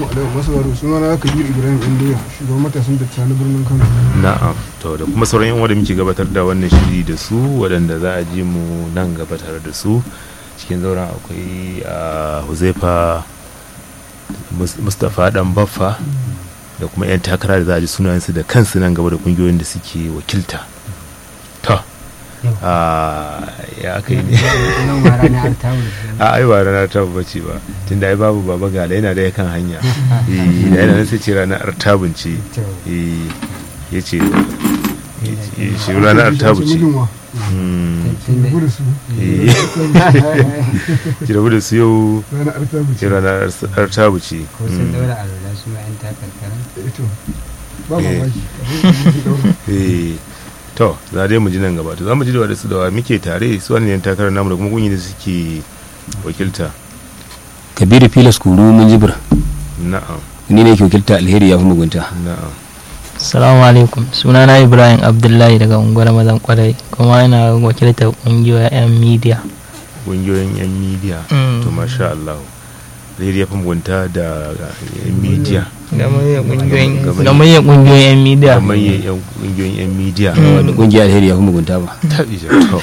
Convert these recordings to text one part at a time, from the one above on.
Assalamu alaikum masu waro suna na Kabir Ibrahim Indoya shugaban matasan da na birnin Kano. na'am to da kuma sauran yan uwa da muke gabatar da wannan shiri da su waɗanda za a ji mu nan gabatar da su cikin zauren akwai a huzaifa Mus- mustapha dan baffa da kuma 'yan takara da za a ji sunayensu da kansu nan gaba da kungiyoyin da suke wakilta to a ya aka yi ne Yau ma ranar Altawu. a ai ba ranar tabu bace ba tunda ai babu baba gala yana da kan hanya eh da yana nan sai ce ranar artabun ce To, eh yace eh, shi ranar artabu ce Mijin wa? Hmm, tun da- Gudu su. eh ki rabu da su yau Ranar Artabu ce. ce ranar ars- artabu ce ko sun Hmm, daura alwala su ma 'yan takarkara. Eh, to, Ba Eh. mamaki. Abin da daura. eh to za dai mu ji nan gaba to za mu ji da wa su da wa muke tare su wannan yan takarar namu da kuma kungiyoyin da suke wakilta kabiru filas kuru mun jibir na'am ni ne ke wakilta alheri ya fi mugunta na'am Salamu alaikum sunana Ibrahim Abdullahi daga unguwar mazan kwarai kuma ina wakiltar kungiyoyin 'yan media. kungiyoyin yan midiya Mm. to masha Allah zai ya fi mugunta da yan midiya Gamayyar kungiyoyin Gamayyar- gamayyar kungiyoyin 'yan media. kamar yan kungiyoyin yan midiya wanda kungiyar alheri ya fi mugunta ba taɓi to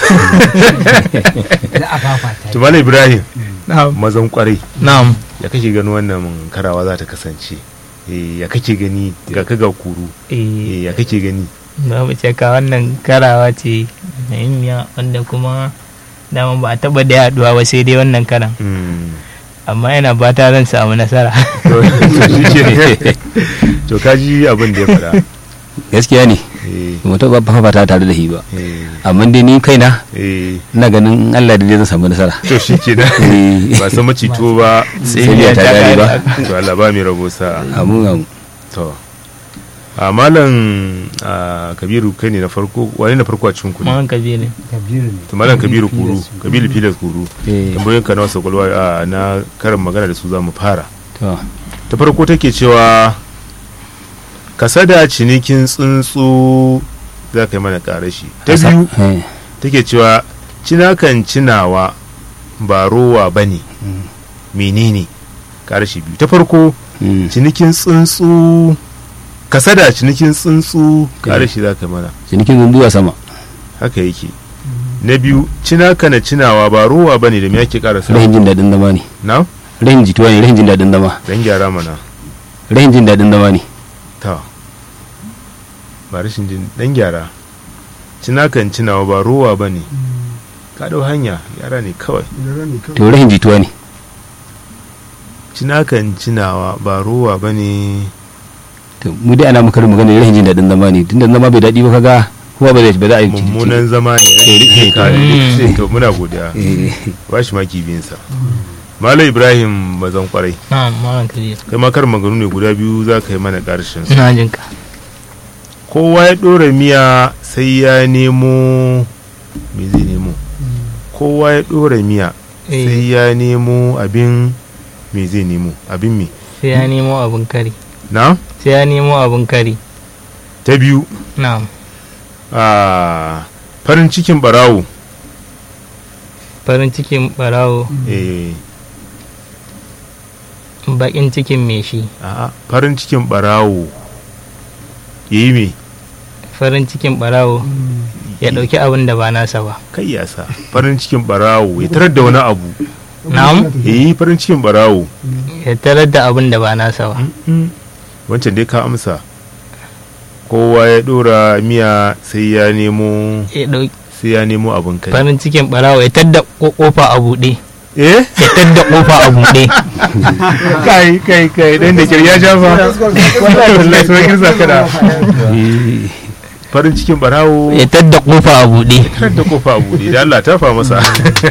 Za a fafata. to Malam ibrahim Na'am. mazan kwarai Na'am. ya kake gani wannan karawa za ta kasance Eh, ya kake gani ga ka ga kuru Eh, Eh, ya kake gani babu shakka wannan karawa ce muhimmiya wanda kuma dama ba a taba da yaduwa ba sai dai wannan karan Mm. amma yana fata zan samu nasara to to shi ke to ka ji abin da ya faɗa gaskiya ne Eh, ba mu taɓa fafata tare da shi ba eh, amma dai ni kaina eh. ina ganin in Allah da zai zan samu nasara to shi ke Eh. ba san macito ba sai biya ta gari ba to Allah ba mai rabo sa'a amin amin to a malam a, kabiru kai ne na farko wani na farko a cikin kudu Mahan Kabiru Kabiru ne. to malam kabiru kuru kabiru filas kuru Eh, tambayoyin ka na wasu kwalwa a, na karin magana da su za mu fara to ta farko take cewa kasada cinikin tsuntsu za ka yi mana karashi ta biyu eh, take cewa cinakan cinawa ba rowa ba ne menene karashi biyu ta farko mm, cinikin tsuntsu kasada cinikin tsuntsu karashi za ka yi mana cinikin zumbuwa sama haka yake na biyu cinaka na cinawa ba rowa ba ne da me ake karasa rahin jin daɗin zama ne na rahin jituwa ne rahin jin daɗin zama dan gyara mana rahin jin daɗin zama ne ta ba rashin jin dan gyara cinakan cinawa ba rowa ba ne ka dau hanya yara ne kawai Yara ne kawai. to rahin jituwa ne cinakan cinawa ba rowa ba ne to mu dai ana muka magana rahin jin daɗin zama ne tunda zama bai daɗi ba kaga kowa ba zai ba za a yi mummunan zama ne Eh, eh, Ka- eh. to muna godiya Eh, ba shi maki biyunsa malam ibrahim bazan kwarai na'am Mahan Kabiru kai ma kar maganu ne guda biyu za ka yi mana karshen su ina jin ka kowa ya ɗora miya sai ya nemo me zai nemo kowa ya ɗora miya Eh, sai ya nemo abin me zai nemo abin me sai ya nemo abin kari na sai ya nemo abin kari ta biyu na'am a farin cikin barawo farin cikin barawo eh, bakin cikin me shi a'a, farin cikin barawo ya yi me farin cikin barawo ya dauki abin da ba nasa ba kai ya sa farin cikin barawo ya tarar da wani abu na'am ya yi farin cikin barawo ya tarar da abin da ba nasa ba wancan dai ka amsa kowa ya ɗora miya sai ya nemo ya dauki sai ya nemo abin kai farin cikin barawo ya tadda ko- kofa a buɗe eh ya tadda kofa a buɗe kai kai kai dan da kirya ja fa wallahi wallahi sai kirza kada eh, farin cikin barawo ya tadda kofa a buɗe kar da kofa a bude da Allah ta fa masa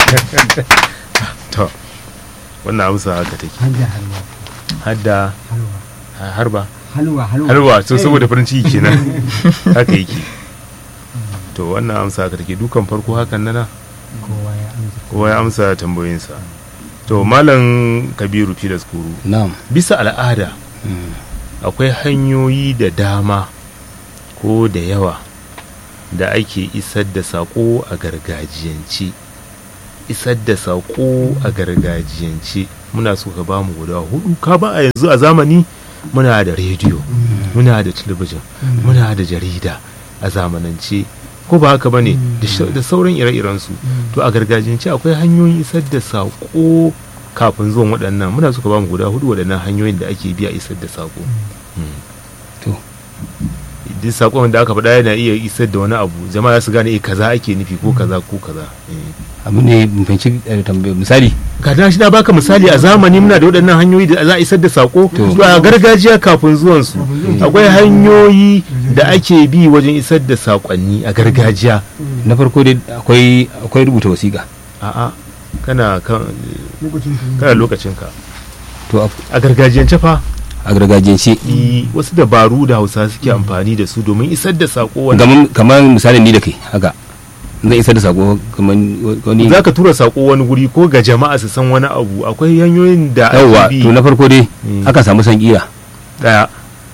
to wannan amsa haka take Hadda halwa. hadda Halwa. harba Halwa. Halwa. harba to saboda farin ciki kenan haka yake to wannan amsa haka take dukan farko hakan nana Kowa ya amsa. kowa ya amsa tambayoyinsa to malam kabiru filas kuru na'am bisa al'ada akwai hanyoyi da dama ko da yawa da ake isar da saƙo a gargajiyance isar da saƙo a gargajiyance muna so ka ba mu guda hudu ka ba a yanzu a zamani muna da rediyo muna da talabijin muna da jarida a zamanance ko ba haka bane da sha- da sauran ire-iren su to a gargajiyance akwai hanyoyin isar da sako kafin zuwan waɗannan muna so ka ba mu guda hudu waɗannan hanyoyin da ake biya isar da sako to duk sakon da aka faɗa yana iya isar da wani abu jama'a za su gane eh kaza ake nufi ko kaza ko kaza eh. abu ne mun fahimci eh, tambayar misali ka da shi na baka misali a zamani muna da waɗannan hanyoyi da za a isar da sako To. to a gargajiya kafin zuwan su akwai hanyoyi da ake bi wajen isar da sakonni a gargajiya na farko dai akwai akwai rubuta wasiƙa a'a kana kan lokacin ka kana lokacin ka to a a gargajiyance fa a gargajiyance i- wasu dabaru da hausa suke amfani da su domin isar da sako wanda kamar kamar misalin ni da kai haka zan isar da sako kamar wani za ka tura sako wani guri ko ga jama'a su san wani abu akwai hanyoyin da yawwa ake bi to na farko dai Mm. akan samu san kira daya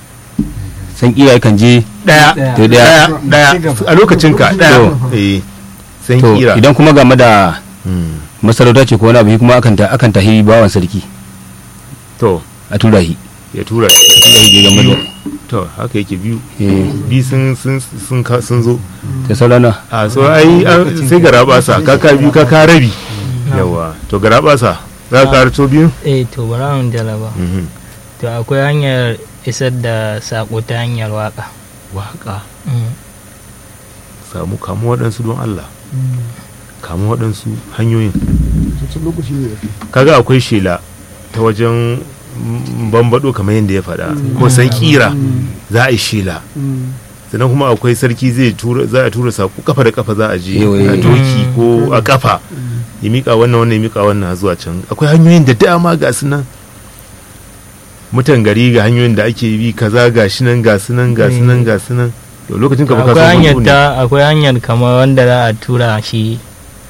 san kira yakan je daya to daya daya daya a lokacin ka daya To. eh san to kira idan kuma game da Mm. masarauta ce ko wani abu shi kuma akan ta akan tahi bawan sarki to a tura shi ya tura tura shi game da to haka yake biyu eh bi sun sun sun ka- sun zo ta saurana a so ai an- sai garabasa kaka biyu kaka rabi yawa to garabasa za ka karto biyu eh to bara mu jalaba Mhm. to akwai hanyar isar da sako ta hanyar waka waka Mm. samu kamu waɗansu don Allah kamu waɗansu hanyoyin cikin lokaci ne da ke kaga akwai shela ta wajen mm, bambado kamar yadda ya faɗa ko san kira za a yi shela sannan kuma akwai sarki zai tura za a tura saku kafa da kafa za a je Ewe. a doki ko a kafa ya mika wannan wannan ya mika wannan zuwa can akwai hanyoyin da dama ga su nan mutan gari ga hanyoyin da ake bi kaza ga shi nan ga su nan ga su nan ga su nan to lokacin ka baka akwai san hanyar hutu ne ta akwai hanyar kamar wanda za a tura shi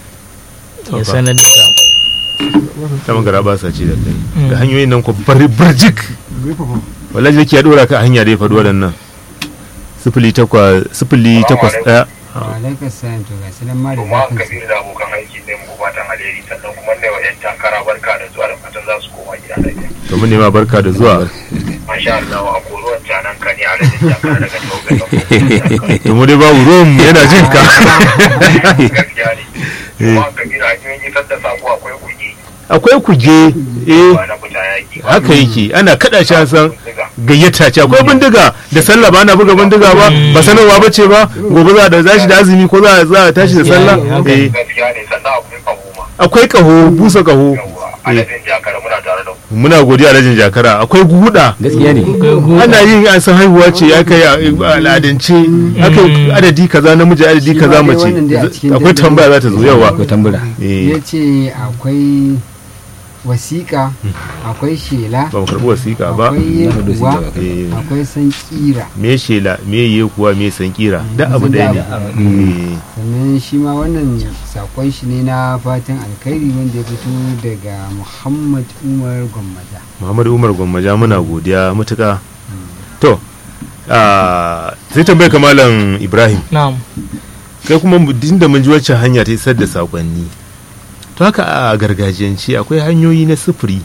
ya fa. sanar da sako ta magara ba sa ce da kai Mm. da hanyoyin nan ko bar barjik gaifafa wallahi yake ya dora ka a hanya da ya faɗi waɗannan sifili takwas sifili takwas ɗaya alaikar sayan to ga sanan ma da kuma zafin kabiru da abokan aiki ne mu fatan alheri sannan kuma ne wa 'yan takara barka da zuwa da fatan za su koma gida lafiya to mun nema barka da zuwa masha Allah a koruwan canan ka ne a rajin takara daga taugayen to mu dai babu ruwan mu yana jin ka gaskiya ne kuma kabiru hanyoyin isar da sako akwai kuɗi akwai kuje eh ba na fita yaki ba. haka yake ana kada shi an san Bindiga. gayyata ce akwai bindiga da sallah ba na buga bindiga ba ba sanarwa ba ce ba gobe za a da zashi da azumi ko za a za a tashi da sallah eh gaskiya ne sannan akwai kahoma akwai kaho busa kaho yawwa aladin jakara muna tare da ku muna godiya alhajin jakara akwai guda gaskiya ne ana yin an san haihuwa ce ya kai a al'adance aka yi adadi kaza namiji adadi Shi ma kaza dai mace wannan dai a cikin akwai dandali. tambaya za ta zo yawa akwai tambura eh ya ce akwai wasiƙa akwai shela ba mu karɓi wasiƙa ba akwai Na hudu yekuwa sun taɓa kai. eh akwai san kira me shela me ye kuwa me san kira da abu Sun ɗaya ne da abu. Eh, sannan shi ma wannan sakon shi ne na fatan alkhairi wanda ya fito daga muhammad umar gwammaja Muhammadu Umar Gwammaja muna godiya matuƙa to ah, sai tambayar kamalan Ibrahim na'am kai kuma mu- din da mun ji wacce hanya ta isar da sakonni to haka a gargajiyance akwai hanyoyi na sufuri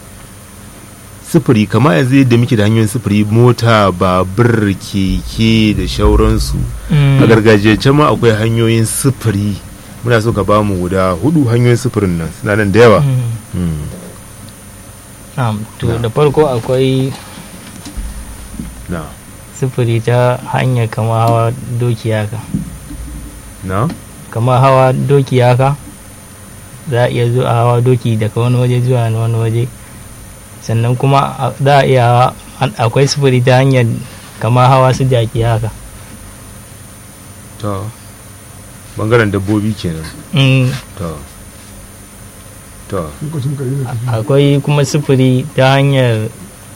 sufuri kama yanzu yadda muke da hanyoyin sufuri mota babur keke da shauransu Mm. a gargajiyance ma akwai hanyoyin sufuri muna so ka ba mu guda hudu hanyoyin sufurin nan suna nan da yawa Mm. Mm. na'am to da farko akwai na sufuri ta hanyar kama hawa doki haka na kama hawa doki haka za a iya zuwa hawa doki daga wani waje zuwa wani waje sannan kuma a- za a iya hawa an- akwai sufuri ta hanyar kama hawa su jaki haka to bangaren dabbobi kenan Mm, to to lokacin ka yi da tafi akwai kuma sufuri ta hanyar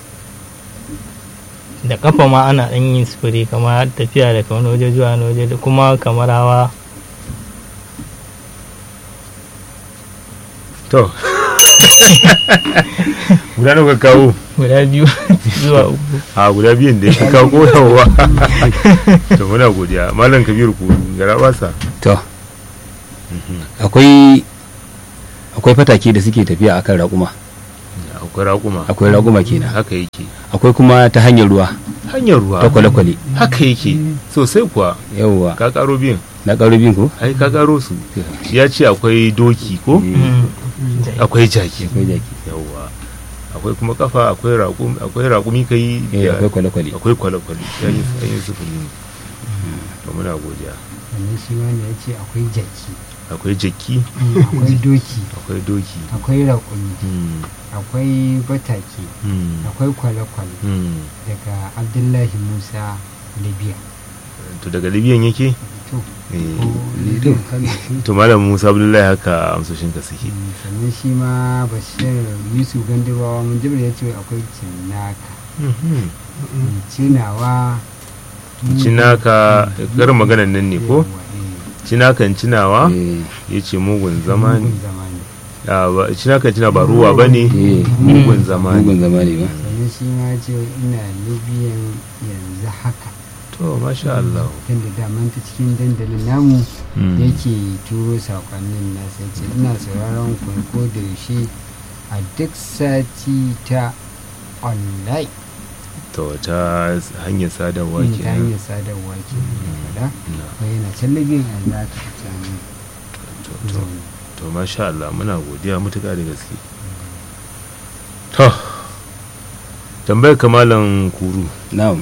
da kafa ma ana ɗan yin sufuri kamar tafiya daga wani waje zuwa wani waje da kuma kamar hawa to guda nawa ka kawo guda biyu zuwa uku a guda biyun da ya kawo koyawa to muna godiya malam kabiru ku gara basa to akwai akwai fatake da suke tafiya akan raƙuma akwai raƙuma akwai raguma kenan haka yake akwai kuma ta hanyar ruwa hanyar ruwa ta kwale-kwale haka yake sosai kuwa yawwa ka karo biyan na ƙarubin ko ai ka karo su ya ce akwai doki ko akwai jaki akwai jaki yawwa akwai kuma kafa akwai raƙumi akwai raƙumi kai eh da- akwai kwale-kwale akwai kwale-kwale ya yi an yi sufuri ne to muna godiya sannan shi wanda ya ce akwai jaki akwai jaki akwai doki akwai doki akwai raƙumi Hmm, akwai batake hmm, akwai kwale-kwale hmm. daga abdullahi musa libya to daga libyan yake to Eh, ko libya kano ce to malam musa abdullahi haka amsoshin ka suke Mm, sannan shi ma bashir yusuf gandabawa mun jibir ya ce akwai cinnaka Mhm. Mm, cinawa cinaka karin maganan nan ne ko Yawwa, eh, cinakan cinawa eh ya ce mugun zama ne mugun zamani Ah, ba- cinakan cina ba ruwa ba ne eh mugun zama ne mugun zama ne ba sannan shi ma ya ce ina libyan yanzu haka to masha Allah tun da daman ta cikin dandalin namu Mm. yake turo sakonnin nasa ya ce ina sauraron ku ko da yaushe a duk sati ta online to ta hanyar sadarwa Mm, ta kenan hanyar sadarwa ke faɗa Na, ko yana can libyan yanzu haka can to, to, zaune to masha Allah muna godiya mutuka da gaske to tambayar kamalan kuru na'am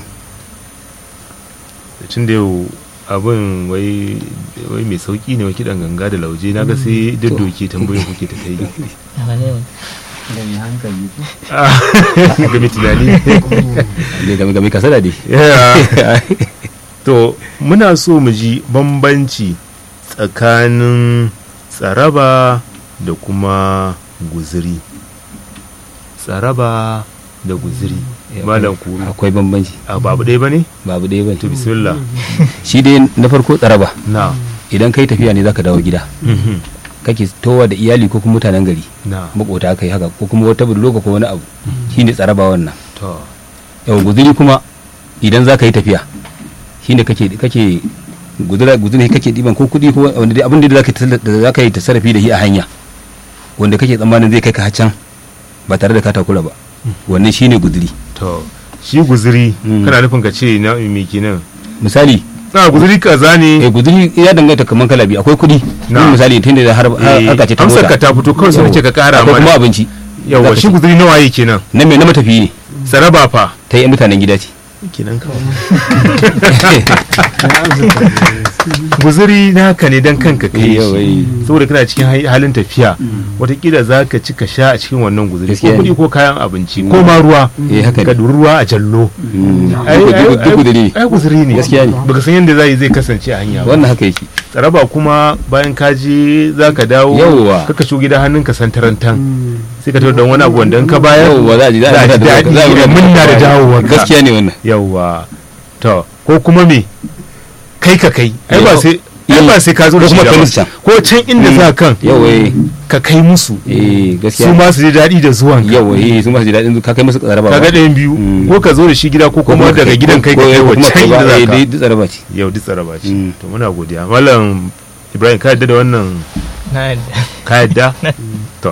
tun da yau abin wai wai mai sauki ne wa kiɗan ganga da lauje na ga sai daddoke tambayoyin kuke ta kai da mai hankali ko ga mai tunani ne game game kasala dai Yeah. to muna so mu ji bambanci tsakanin tsaraba da kuma guziri tsaraba da guziri malam kuru akwai bambanci a babu ɗaya ba ne babu ɗaya bane to bismillah shi dai na farko tsaraba na idan kai tafiya ne zaka dawo gida Mhm. kake towa da iyali ko kuma mutanen gari na makota kai haka ko kuma wata budurwa ko wani abu shine tsaraba wannan to yau guzuri kuma idan za ka yi tafiya shine kake kake gudura gudura kake diban ko kudi ko wanda dai abin da za ka za ka yi tasarrafi da shi a hanya wanda kake tsammanin zai kai ka can ba tare da ka takura ba wannan shine guduri to shi guziri Mm. kana nufin ka ce na me kenan misali na guziri kaza eh ne guduri ya danganta kaman kala biyu akwai kudi Na. Yin misali tunda da har Eh, harka ce ta amsar mota ka ta fito kawai sai Yau. nace ka kara akwai kuma mana abinci yawa Za ka shi ce. guziri nawa yake kenan na me na matafiyi ne tsaraba fa ta yi mutanen gida ce kenan kawai guziri naka ne dan kanka kai Yau, shi eh. saboda kana cikin hai- halin tafiya watakila za ka ci ka sha a cikin wannan guziri ko Gaskiya ne. kuɗi ko kayan abinci ko ma ruwa eh haka ka ne duri ruwa a jallo Ai- duk ai- duk guduri ne ai guziri ne Gaskiya ne. baka san yadda zai zai kasance a hanya ba wannan haka yake tsaraba kuma bayan ka je za ka dawo Yawwa. kaka shigo gida hannunka santarantan sai ka tawo don wani abu wanda in ka bayar yauwa za a ji za za a ji daɗi da munna da dawowa gaskiya ne wannan yawwa to ko kuma me kai ka kai ai ba Yau. sai ai ba sai ka zo da Ko shi kuma da kai ba. musu can. ko can inda za kan yau eh ka kai musu eh su gaskiya ma su ji daɗi da zuwan ka yau eh su ma su ji daɗin ka kai musu tsaraba kaga ɗayan biyu Mm. ko ka zo da shi gida ko kuma daga gidan kai ka kai wa can inda za ka duk tsaraba ce yau duk tsaraba ce Mm. to muna godiya malam ibrahim ka yadda da wannan na yadda ka yadda to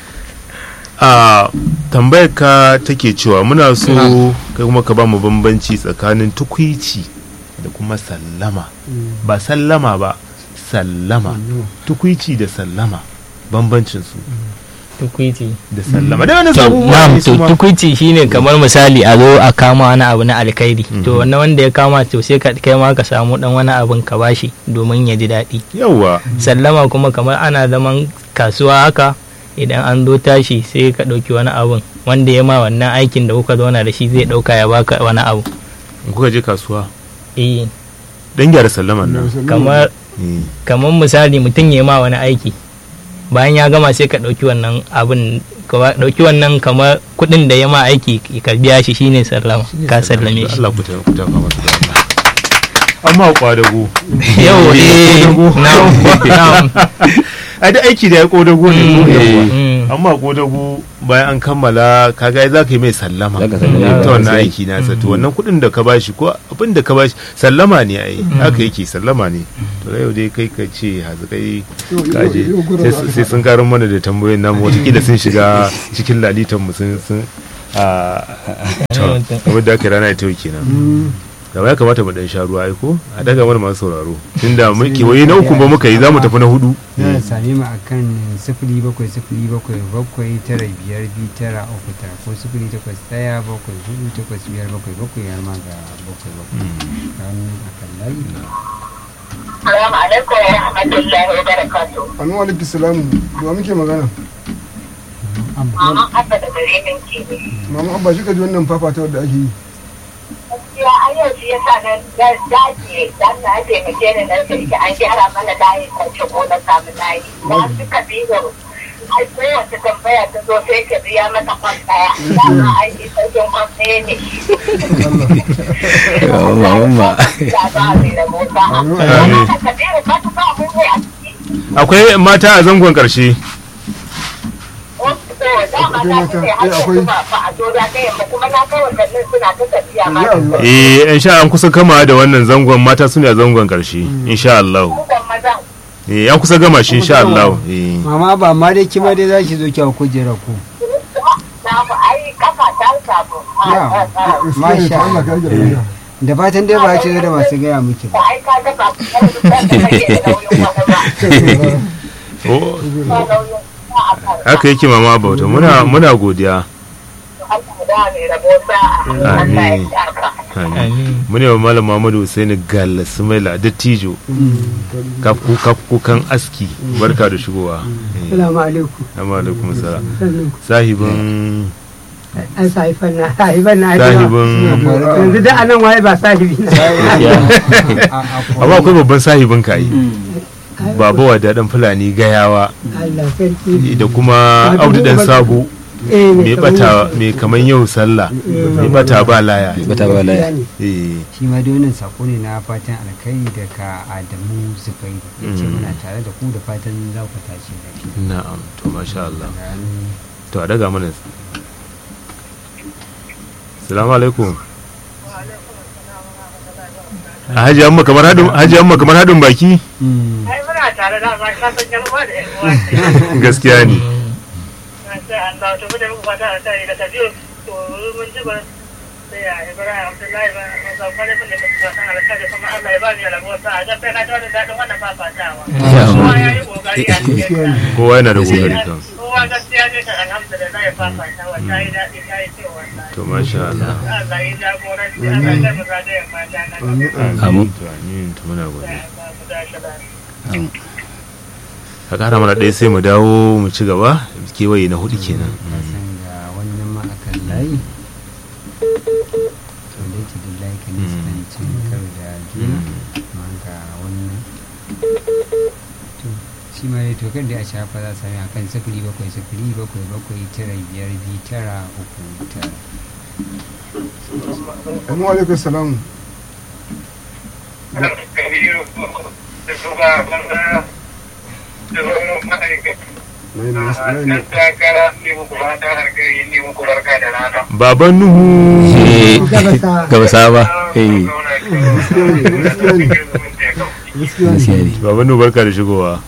a tambayar ka take cewa muna so kai kuma ka ba mu bambanci tsakanin tukwici da kuma sallama ba sallama ba sallama tukwici da sallama bambancin su tukwiti da sallama da wani to abubuwa na'am ne to su ma. tukwici shine kamar misali a zo a kama wani abu na alkhairi to wannan wanda ya kama to sai ka kai ma ka samu dan wani abin ka bashi domin ya ji daɗi yawwa sallama kuma kamar ana zaman kasuwa haka idan an zo tashi sai ka ɗauki wani abun wanda ya ma wannan aikin da kuka zauna da shi zai ɗauka ya baka wani abu in kuka je kasuwa eh dan gyara sallaman nan kamar Eh, kamar misali mutum ya ma wani aiki bayan ya gama sai ka ɗauki wannan abin ka ɗauki wannan kamar kuɗin da ya ma aiki ka biya shi shine sallama ka sallame shi Allah ku ta ku ta fama su da Allah amma kwadago yau eh na'am na'am a da aiki da ya kodago ne ko Mm. yawa Mm. amma kodago bayan an kammala kaga za ka yi mai sallama Za ka sallama. ta wannan Sai. aiki nasa to wannan kuɗin da ka bashi ko abin da ka bashi sallama ne ai haka yake sallama ne to yau dai kai ka ce hazikai Yau- yau- kaje yau gurin sai- sai sun karin mana da tambayoyin namu watakila sun shiga cikin lalitan mu sun sun a kamar da aka rana ita yau kenan da ya kamata mu dan sha ruwa ai ko a daga mana masu sauraro tunda mun kewaye na uku ba muka yi za mu tafi na hudu za a same mu a kan sifili bakwai sifili bakwai bakwai tara biyar biyu tara uku tara ko sifili takwas ɗaya bakwai hudu takwas biyar bakwai bakwai har ma ga bakwai bakwai kan a kan layi Salamu alaikum wa rahmatullahi wa barakatuh. anu alaikum salamu da muke magana Maman Abba da gare min ke ne. mama abba shi ka ji wannan fafata da ake yi Gaskiya an yau shi yasa na dace dan na taimake ni na sai an gyara mana layi kwance ko na samu layi. Na suka biyo ai kowace tambaya ta zo sai ka biya mata kwan ɗaya. Dama aiki sauƙin kwan ɗaya ne. Umma, umma. Da ba a da mota. Amma ka kabiru ba ta ba mu ne a ciki. akwai mata a zangon karshe eh in sha an kusa kama da wannan zangon mata su ne a zangon karshe insha Allah eh an kusa gama shi insha Allah eh mama ba ma dai kima dai za ki zo ki hau kujera ku Masha Allah ka rage lafiya. da fatan dai ba ki zo da masu gaya miki ba oh haka yake mama bauta muna muna godiya Amin. Amin. mune wa malam Muhammadu Husaini Galla Sumaila Dattijo kafku kafkukan aski barka da shigowa Eh, Salamu alaikum. Assalamu alaikum salam Sannan sahibin an sahifan na sahifan na sahibin yanzu da anan waye ba sahibi na. amma akwai babban sahibin ka yi baba wa daɗin fulani gayawa Allah sarki. da kuma audu dan sabo Eh, mai kamar bata yau. mai kaman yau sallah mai bata ba laya bata ba laya eh shi ma dai wannan sako ne na fatan alkai daga adamu zubairu ya ce Mm. muna tare da ku da fatan za ku tashi lafiya na'am to masha Allah Ranar- to a daga mana salamu alaikum a haji amma kamar hadin haji amma kamar hadin baki Mm. ai muna tare da ma ka san jalma da yan uwa gaskiya ne sai Allah to mu da muku fata a tare da tabiyo to mun ji ba sai ya Ibrahim Abdullahi ba mun san kwale mun da muke fata alƙali kuma Allah ya ba ni rabo sa a ga sai na tawo da dadin wannan fafatawa kowa ya yi kokari a cikin kowa yana da kokari kan kowa gaskiya ne kan alhamdulillah ya fafatawa ta yi daɗi ta yi cewa wallahi to masha Allah Allah ya jagoranci Allah ya mu zagayen mata na gaba Amin. to amin to muna godiya Allah mu dace lafiya ka kara mana ɗaya sai mu dawo mu ci gaba kewaye na hudu kenan na san ga wannan ma akan layi to da yake da layi kan Mm. cin kar da juna ma ga wannan to shi ma dai to kan da a shafa za su sami akan sifili bakwai sifili bakwai bakwai tara biyar biyu tara uku tara anu alaikum salamu baban nuhu Eh, Gabasa. gabasa ba eh gaskiya ne gaskiya ne baban nuhu barka da shigowa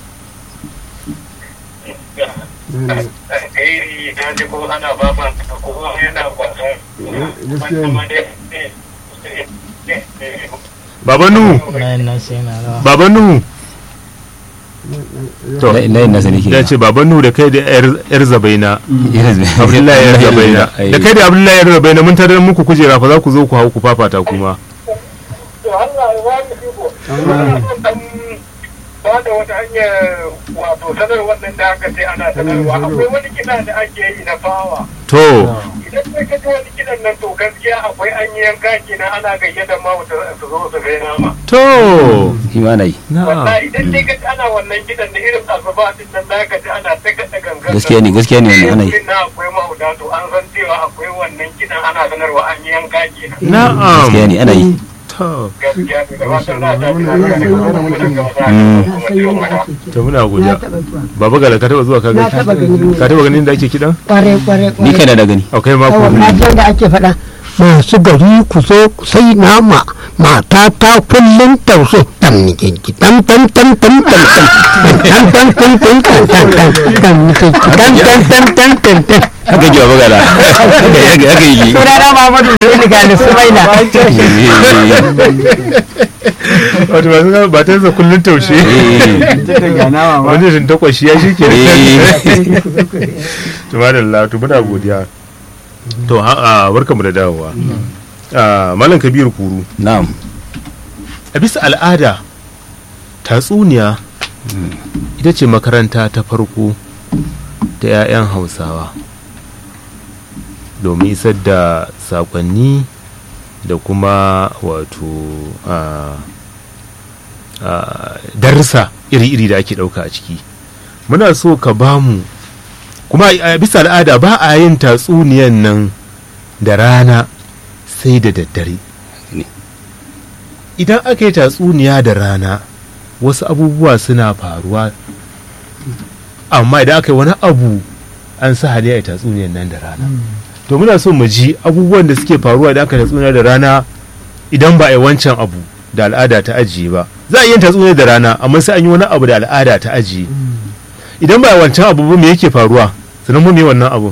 gaskiya ne baban nuhu layin nasu yana rawa baban nuhu to La- layin nasa ne ke da ce baban nuhu da kai da yar yar zabaina abdullahi yar zabaina Eh, da kai da abdullahi yar zabaina mun tarar muku kujera fa za ku zo ku hau ku fafata kuma ba da wata hanyar wato sanarwar nan da aka ce ana sanarwa akwai wani kiɗa da ake yi na fawa to idan sai ka ji wani kiɗan nan to gaskiya akwai an yi yanka kenan ana gayyata ma wata su zo su gai nama to shi ma na yi na'am wallahi idan dai ka ji ana wannan kiɗan da irin asuba din nan za ka ji ana ta kaɗa gangan gaskiya ne gaskiya ne wannan ana yi na akwai mahauta to an san cewa akwai wannan kiɗan ana sanarwa an yi yanka kenan na'am gaskiya ne ana yi to to gaskiya ne da fatan na ta Wannan da yana kuma sai yana da mutum. Mm. na san yadda ake kiɗa to muna na godiya taɓa zuwa baba gala ka taba zuwa ka na ga taɓa gani ka taba ganin da ake kidan kware kware ni kware kana da gani akwai mako yawa na ji yadda ake faɗa masu gari ku zo sai nama mata ta kullum taushe tam nikinki tam tam tam tam tam tam tam tam tam tam tam tam tam nikinki tam tam tam tam tam tam haka ji baba gala haka haka yi sunana Muhammadu Hussein Gali Sumaila wato masu gaba ba ta yasa kullun taushe wani shin takwashi ya shi ke to madalla to muna godiya to ha a barkamu da dawowa Ah, malam kabiru kuru na'am a bisa al'ada tatsuniya ita ce makaranta ta farko ta 'ya'yan hausawa domin isar da sakonni da kuma wato a darussa iri-iri da ake ɗauka a ciki muna so ka ba mu kuma a bisa al'ada ba a yin tatsuniyan nan da rana sai da daddare idan aka yi tatsuniya da rana wasu abubuwa suna faruwa amma idan aka yi wani abu an sa hali a yi tatsuniyan nan da rana to muna so mu ji abubuwan da suke faruwa idan aka yi tatsuniya da rana idan ba a yi wancan abu da al'ada ta ajiye ba za a yi tatsuniya da rana amma sai an yi wani abu da al'ada ta ajiye idan ba a yi wancan abu ba me yake faruwa sannan mu me wannan abu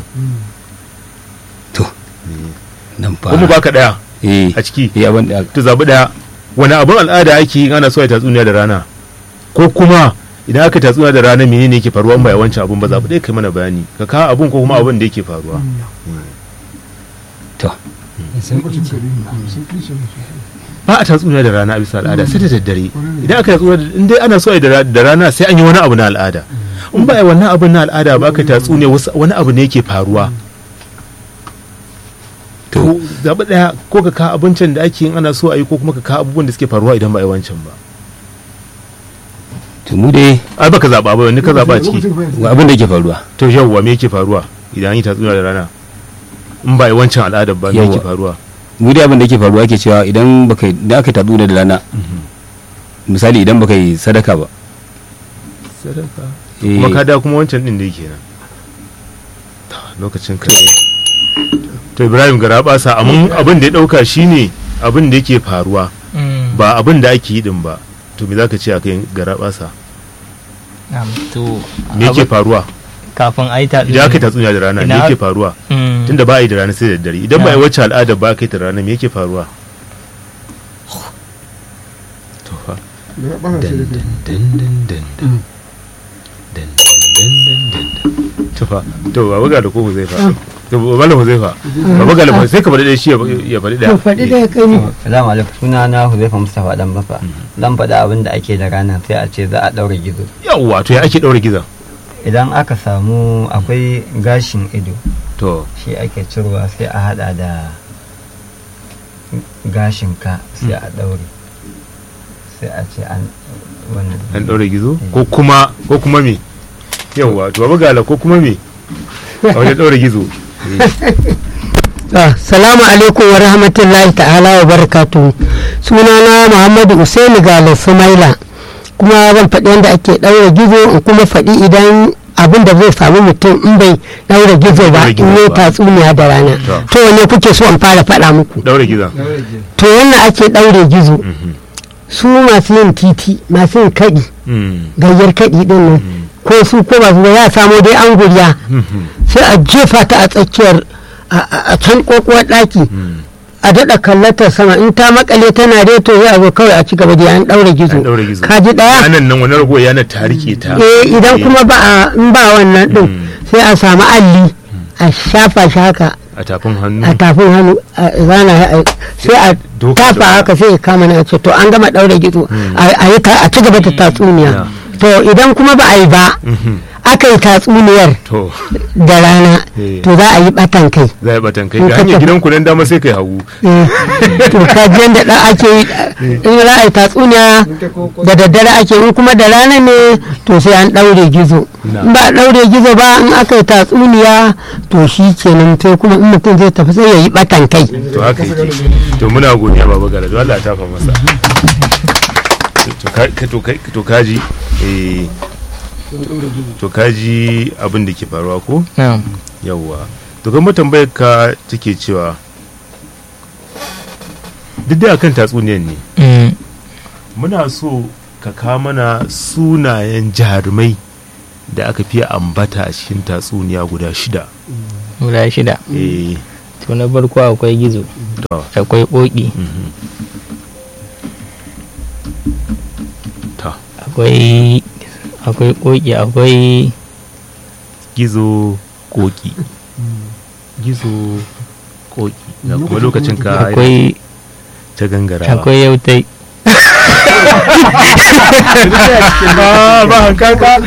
nan fa kuma baka daya eh a ciki eh abin da to zabi daya wani abun al'ada ake yi ana so a yi tatsuniya da rana ko kuma idan aka yi tatsuniya da rana menene yake faruwa in ba a yi wancan abun ba zabi daya kai mana bayani ka kawo abun ko kuma abun da yake faruwa to Lokacin kare ne. Sauƙi ce musu. ba a tatsuniya da rana a bisa al'ada sai da daddare idan aka yi tatsuniya da- in dai ana so a yi da da rana sai an yi wani abu na al'ada in ba a yi wannan abun na al'ada ba aka yi tatsuniya wasu- wani abu ne yake faruwa to zaɓi ɗaya ko ka kawo abincin da ake yin ana so a yi ko kuma ka kawo abubuwan da suke faruwa idan ba a yi wancan ba to mu dai ai baka zaɓa ba wani ka zaɓa a ciki Lokacin kare ne. ga abin da yake faruwa to yawwa me yake faruwa idan an yi tatsuniya da rana in ba a yi wancan al'adar ba me yake Yawwa. faruwa mu dai abin da yake faruwa yake cewa idan baka idan aka tabu da rana misali idan baka yi sadaka ba sadaka eh, kuma ka da kuma wancan din da yake nan Ta, lokacin ka ne to ibrahim gara basa amma abin da ya dauka shine abin da yake faruwa ba abin da ake yi din ba to me zaka ce akai gara basa Na'am, to me yake abu- faruwa kafin a yi ta idan aka yi tatsuniya da rana me Ina- yake faruwa Mm. tunda ba a yi da rana sai da dare idan ba a yi Na. wacce al'ada ba kai ta rana me yake faruwa to fa Da ya ɓata sai da kai. dan dan dan dan dan dan dan dan dan to fa to ba buga da ko zai fa to ba malam zai fa ba buga da sai ka faɗi ɗaya shi ya- ya faɗi ɗaya to faɗi da ya kai ni Salamu alaikum suna na Huzaifa Mustapha dan bafa. Zan faɗa abin da ake da rana sai a ce za a ɗaura gizo. yawwa to ya ake ɗaure gizon Idan aka samu akwai gashin ido to shi ake cirwa sai a hada da gashin ka sai a ɗaure. Sai a ce an wannan. an ɗaure gizo ko kuma ko kuma me yawwa to ba buga la ko kuma me a wajen ɗaure gizo Ah, salamu alaikum wa rahmatullahi ta'ala wa barakatu sunana muhammadu usaini gala sumaila kuma zan faɗi yadda ake ɗaura gizo in kuma faɗi idan abin da zai samu mutum in bai ɗaura gizo ba Ɗaura gizo in yi ba. tatsuniya da rana To. to wane kuke so in fara faɗa muku ɗaure gizon to wannan ake ɗaure gizo su masu yin titi masu yin kaɗi Mm. gayyar kaɗi ɗin nan ko su ko ba su ba ya samo dai an guriya Mhm. sai a jefa ta a tsakiyar a- a a can kokuwar ɗaki Mm. a daɗa kallatar sama in ta makale tana reto sai a zo kawai a ci gaba da an ɗaure gizo an ɗaure gizo ka ji ɗaya yanan nan wani rago yana ta rike ta eh idan kuma ba a in ba wannan ɗin Mm. sai a samu alli a shafa shi haka a tafin hannu a tafin hannu a zana shi a- sai a Doka tafa doka. haka sai ya kama na ce to an gama ɗaure gizo a a yi ta- a ci gaba da tatsuniya to idan kuma ba a yi ba Mhm. aka yi tatsuniyar to da rana Eh. to za a yi ɓatan kai za a batan kai In ga ka hanyar tafi- gidan ku nan dama sai kai hagu to kaji yadda da ake yi in za a yi tatsuniya da daddare ake in kuma da rana ne to sai an ɗaure gizo Na. in ba a ɗaure gizo ba in aka yi tatsuniya to shi kenan sai kuma in mutum zai tafi sai ya yi ɓatan kai to haka yake to muna godiya baba gara to Allah ya tafa masa to ka- ka- to kai- to kaji eh to kaji abin da ke faruwa ko na'am yawwa to kuma tambayar ka take cewa duk da akan tatsuniyar ne Mm. muna so ka kawo mana sunayen jarumai da aka fiye ambata a cikin tatsuniya guda shida guda shida eh to na farko akwai gizo to akwai koki mhm. to akwai akwai koki akwai gizo koki gizo koki na kuma lokacin ka akwai ta gangara akwai yautai ba hankaka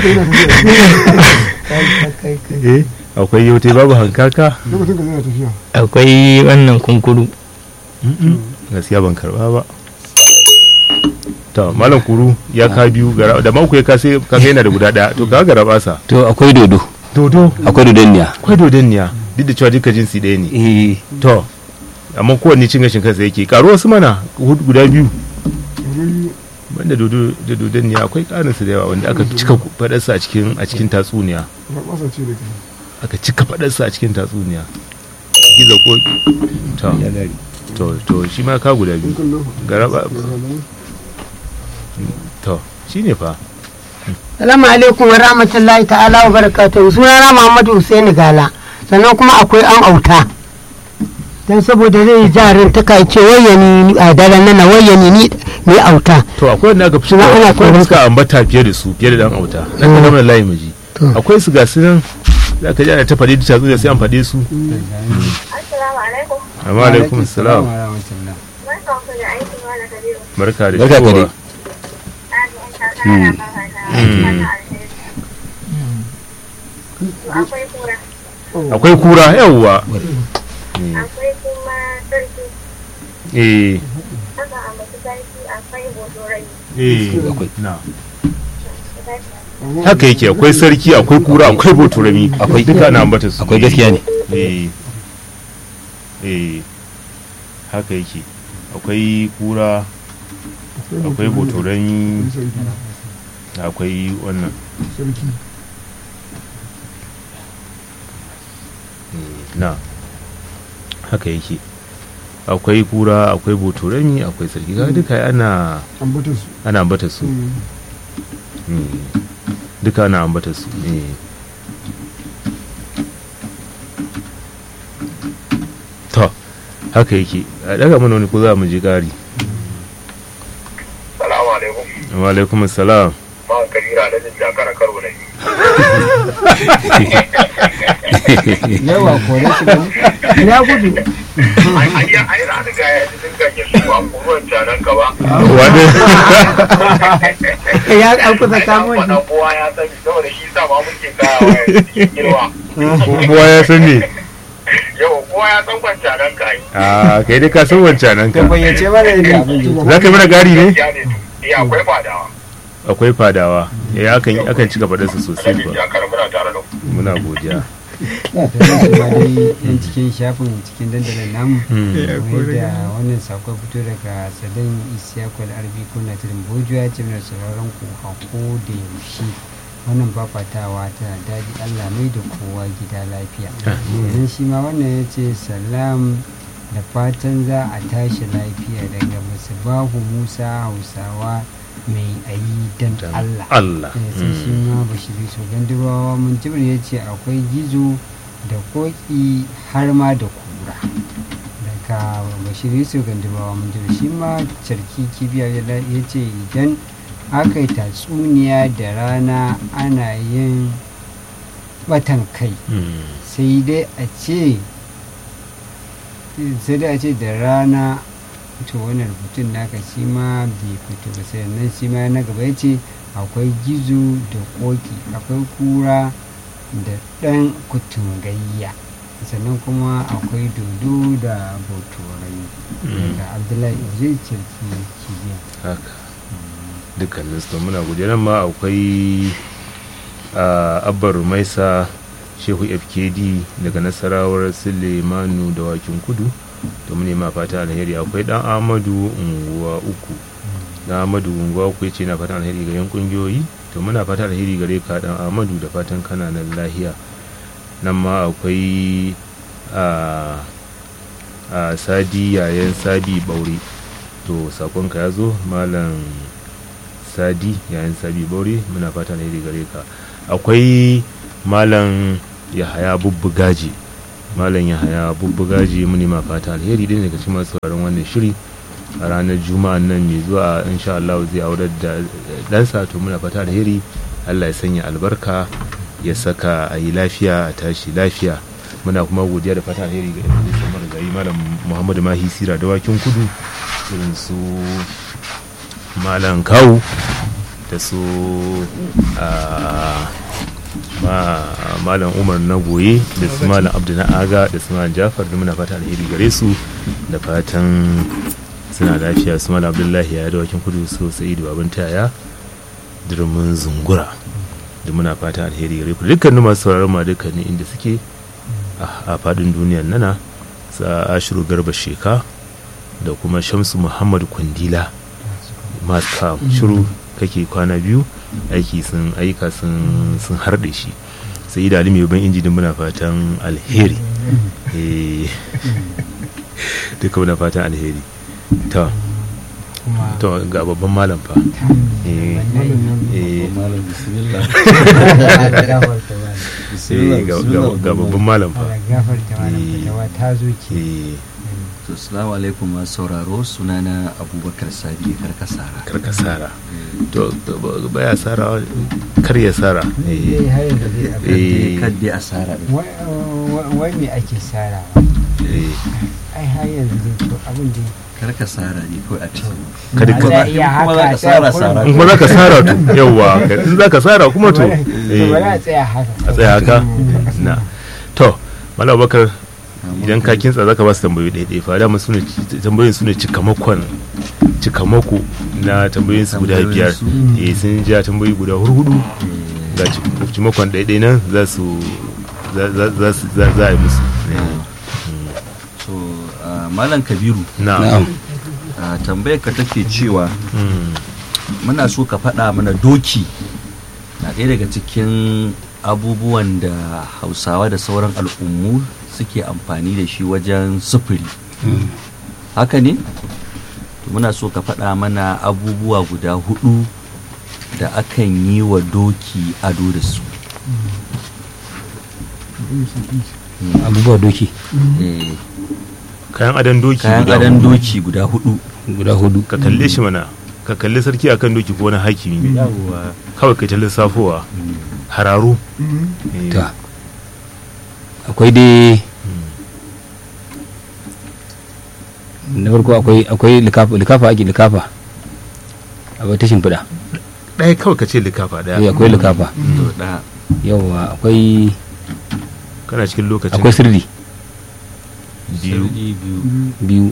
eh akwai yautai babu hankaka lokacin ka zai tafiya akwai wannan kunkuru gaskiya ban karba ba to malam kuru ya ka biyu gara da mako ya kase kaga yana da guda daya to ka gara basa to akwai dodo dodo akwai dodonniya akwai dodonniya duk da cewa duka jinsi ɗaya ne eh to amma kowanne cin gashin kansa yake karo wasu mana hudu guda biyu banda dodo da dodonniya akwai karin su da yawa wanda aka cika fadarsa a cikin a cikin tatsuniya rabasa ce da kai aka cika fadarsa a cikin tatsuniya gizo ko to to to shi ma ka guda biyu kallo garaba to shine fa salamu alaikum wa rahmatullahi ta'ala wa barakatuhu sunana muhammadu Hussein gala sannan kuma akwai an auta dan saboda zai jarin ta kai ce wayyani a daren nan wayyani ni ni auta to akwai wanda aka fi Suna ana akwai wanda tsoron suka ambata fiye da su fiye da dan auta na ka zama layi maji akwai su ga su nan za ka ji ana ta faɗi da tatsuniya sai an faɗe su Assalamu alaikum. amma alaikum salam wa rahmatullah Barkan ku da aiki wala Kabiru. barka da Barka ka shigowa. dai. Ani an ta kara ba ta fata alheri. Akwai kura. akwai kura yawwa Akwai kuma sarki. eh Haka a masu sarki akwai bodorai. eh na haka yake akwai sarki akwai kura akwai boturami Akwai. duka na ambata su akwai gaskiya ne eh eh haka yake akwai kura akwai boturami sarki akwai wannan sarki na haka yake akwai kura akwai boturami akwai sarki kaga duka ana ambata su ana ambata su Mm. Mm. duka ana ambata su eh. to haka yake a daga mana wani ko za mu ji ƙari Salamu alaikum. wa alaikum salam Ma kabira da jin jakara karo ne. yawa kore shi ne ya gudu Ai ai ai na riga ya ji din ganye su ba kuruwan canan ka ba. wani ya an kusa kamo shi Wannan kowa ya sani saboda shi sa ma muke kawo ya cikin girma. kowa ya san ne Yau kowa ya san kwan canan ka yi. a kai dai ka san wancan nan ka ka bayyace mana yadda abin yake za ka yi mana gari ne Ya ne to. Eh akwai fadawa. akwai fadawa ya akan akan cika faɗarsa Da sosai jin ba jakara muna tare da ku. muna godiya da shi ma dai yan cikin shafin cikin dandalin namu kamar da wannan sako fito daga sadan isiyakul arbi kuna tirin bojuwa ce mai sauraron ku a ko da yaushe wannan fafatawa ta daji allah mai da kowa gida lafiya idan shi ma wannan ya ce salam da fatan za a tashi lafiya daga bahu musa hausawa mai ayi dan allah Allah Eh, sai shi ma bashiri so gandubawa mun jibir ya ce akwai gizo da koki har ma da kura daga bashiri so gandubawa mun jibir shi ma sarki kibiya ya la- ya ce idan aka yi tatsuniya da rana ana yin batan kai Mm. sai dai a ce sai dai a ce da rana to wannan rubutun naka shi ma bai fito ba sai nan shi ma na gaba ya ce akwai gizo da koki akwai kura da ɗan kutungayya sannan kuma akwai dodo da botorai daga abdullahi zai cirki kibiya haka dukkanin su muna godiya nan ma akwai a abbar maisa shehu fkd daga nasarawar sulemanu da wakin kudu to mu nema fata alheri akwai dan amadu unguwa uku dan amadu unguwa uku ya ce na fatan alheri ga yan kungiyoyi to muna fata alheri gare ka dan amadu da fatan kana nan lahiya nan ma akwai a a sadi yayan sabi baure to sakonka ya zo malam sadi yayan sabi baure muna fata alheri gare ka akwai malam yahaya bubbugaji malam yahaya bubbugaji muni ma fata alheri din daga cikin masu sauraron wannan shiri a ranar juma'a nan mai zuwa insha Allah zai aurar da ɗansa to muna fata alheri Allah ya sanya albarka ya saka a yi lafiya a tashi lafiya muna kuma godiya da fata alheri ga yan da marigayi malam muhammadu mahi sira da wakin kudu irin su malam kawu da su malam umar na goye da su malam abdu na aga da su malam jafar da muna fata alheri gare su da fatan suna lafiya su malam abdullahi ya da wakin kudu so sai da babin taya durmin zungura da muna fata alheri gare ku dukkanin masu sauraron ma dukkanin inda suke a fadin duniyar nana sa ashiru garba sheka da kuma shamsu muhammad kwandila masu shiru kake kwana biyu aiki sun aika sun harɗe shi sai da alimi ban inji din muna fatan alheri duka muna fatan alheri to to ga babban malam fa ga babban malam fa assalamu alaikum masu sauraro sunana abubakar sabi karkasara karkasara to baya sara kar ya sara kaddi a sara wai me ake sara ai har yanzu to abin da karka sara ne kawai a cikin kada ka za iya haka kuma za ka sara sara in kuma za ka sara to yawa in za ka sara kuma to bari a tsaya haka a tsaya haka na to malam bakar idan ka kintsa zaka ba su tambayoyi ɗaya ɗaya fara musu ne tambayoyin su ne cikamakon cikamako na tambayoyin su guda biyar eh sun ja tambayoyi guda hurhudu ga cikamakon ɗaya ɗaya nan za su za a yi musu so malam kabiru na tambayar ka take cewa muna so ka faɗa mana doki na ɗaya daga cikin abubuwan da hausawa da sauran al'ummu suke amfani da shi wajen sufuri haka ne muna so ka faɗa mana abubuwa guda hudu da akan yi wa doki ado da su abubuwa doki Eh, kayan adon doki kayan guda adon hudu. doki guda hudu guda hudu ka kalle shi mana ka kalli sarki akan doki ko wani hakimi kawai kai ta lissafowa hararu Eh, ta akwai dai na farko akwai akwai likafa likafa ake likafa akwai ta shimfiɗa ɗaya kawai ka ce likafa eh, ɗaya akwai likafa to da yawa akwai kana cikin lokacin akwai sirri biyu sarki biyu biyu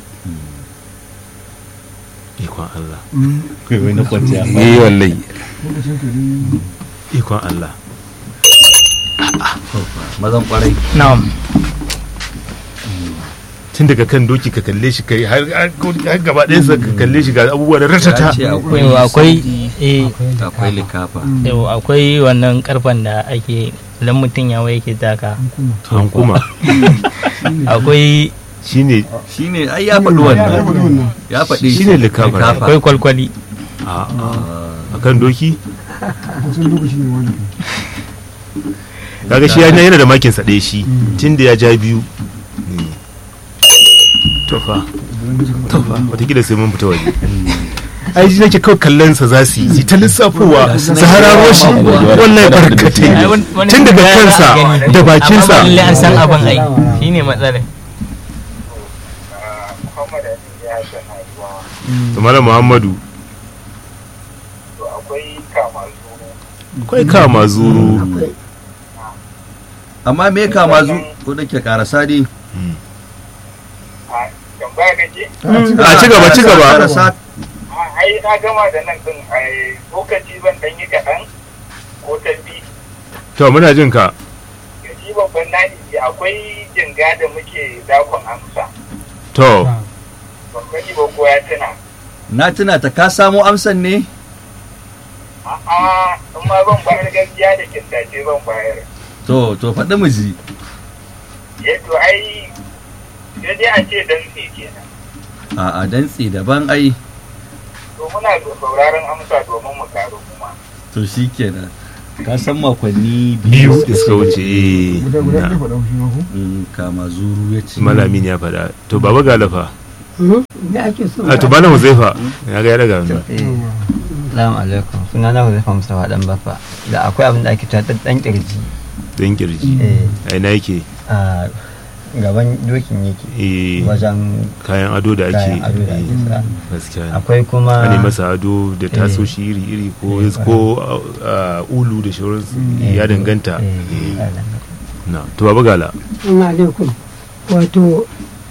ikon Allah wai na kwanciya eh wallahi ikon Allah mazan kwarai na'am tun daga kan doki ka kalle shi kai har har gaba ɗaya sa ka kalle shi ga abubuwa da ratata ya ce akwai yau akwai eh akwai likafa yau akwai wannan karfan da ake idan mutum ya wai yake taka hankuma akwai shine shine ai ya faɗi wannan ya faɗi Shine likafa. akwai kwalkwali a akan doki kusan lokaci ne wani kaga shi ya yana da makin sa ɗaya shi tun da ya ja biyu Eh. to fa to fa wataƙila sai mun fita waje ai shi nake kawai kallon sa za su yi su ta lissafowa su hararo shi wallahi barkatai Ai, wani- wani tun daga za a kansa gani. da bakinsa amma ba lalle an san abin ai shine matsalar Muhammad Ali ya san haihuwa to malam muhammadu to akwai kama zuru akwai kama zuru amma me kama zu ko da ke karasa dai a tambaya kake a ci gaba ci gaba Karasa- a ai ai na gama da nan din ai lokaci ban dan yi kaɗan ko tambi to muna jin ka ga shi babban nani akwai jinga da muke dakon amsa to ban sani ba ko ya tuna na tuna ta ka samo amsan ne a'a in ma ban bayar gaskiya da kintace ban bayar to to faɗi mu ji yadda ai sai dai a ce dan kenan a a dantse daban ai to muna da sauraron amsa domin mu karu kuma to shikenan ka san makonni biyu da suka wuce eh, guda guda na. ɗaya faɗa shi ma ko Mm, kama zuru ya ce malamin ya faɗa to baba galafa da ake so a to bana huzaifa ya ga ya daga hannu Salamu alaikum suna na Huzaifa Mustafa dan Baffa da akwai abin da ake cewa dan kirji don kirji eh a ina yake a gaban dokin yake eh, wajen kayan ado da ake kayan ado da ake sa gaskiya ne akwai kuma a ne masa ado da tasoshi iri-iri ko Eh, ko uh, ulu da shauransu ya danganta eh, Eh, ya danganta. na to baba gala ina alaikum wato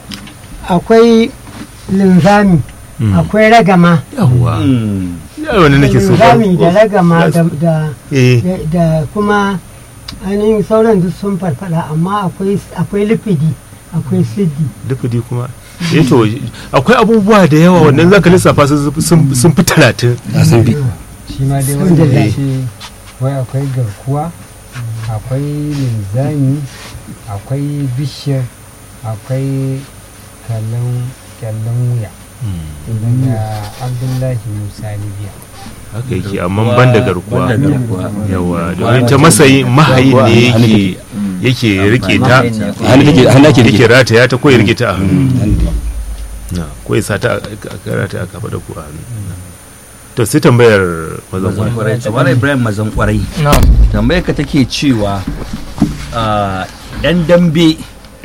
akwai linzami Mm. akwai ragama yawwa Mm, ya wani nake so linzami da ragama da, da, eh da, da kuma ainihin sauran duk sun farfada amma akwai akwai lifidi akwai siddi dufudi kuma eh to akwai abubuwa da yawa wannan zaka lissafa su sun sun fi talatin a san bi shi ma dai Sun wanda da ya ce wai akwai garkuwa akwai linzami akwai bishiyar akwai kallon kyallon wuya daga abdullahi musa libya haka yake amma ban da garkuwa ban da garkuwa. yawa domin ta masayi mahayin ne yake yake rike ta hannu take hannu ake yake rike rataya ta ko ya rike ta a hannu na ko ya sa ta a a rataya a kafa da ku a hannu to sai tambayar mazan mazan kwarai kwarai to Malam ibrahim mazan kwarai na'am tambayar ka take cewa ah, yan dambe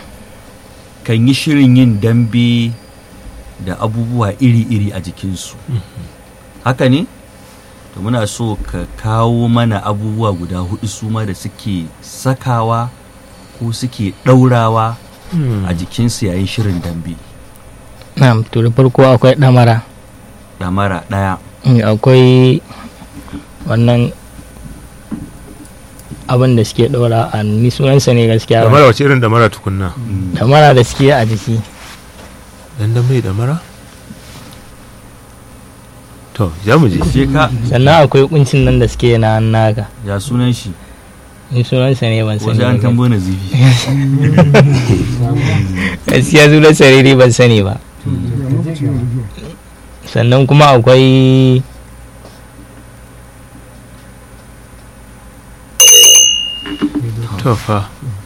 kan yi shirin yin dambe da abubuwa iri-iri a jikinsu haka ne to muna so ka kawo mana abubuwa guda hudu su ma da suke sakawa ko suke ɗaurawa a jikinsu yayin shirin dambe na'am to da farko akwai ɗamara ɗamara ɗaya Mm, akwai wannan abin da suke ɗora a ni sunansa ne gaskiya damara wace irin damara tukunna ɗamara da suke a jiki dan dan bai damara to ja mu je je ka sannan akwai kuncin nan da suke na naka ya sunan shi ni sunansa ne ban ko sani sai an ba tambo na zifi gaskiya sunansa ne dai ban sani ba ga lokaci yanzu zuwa sannan kuma akwai to fa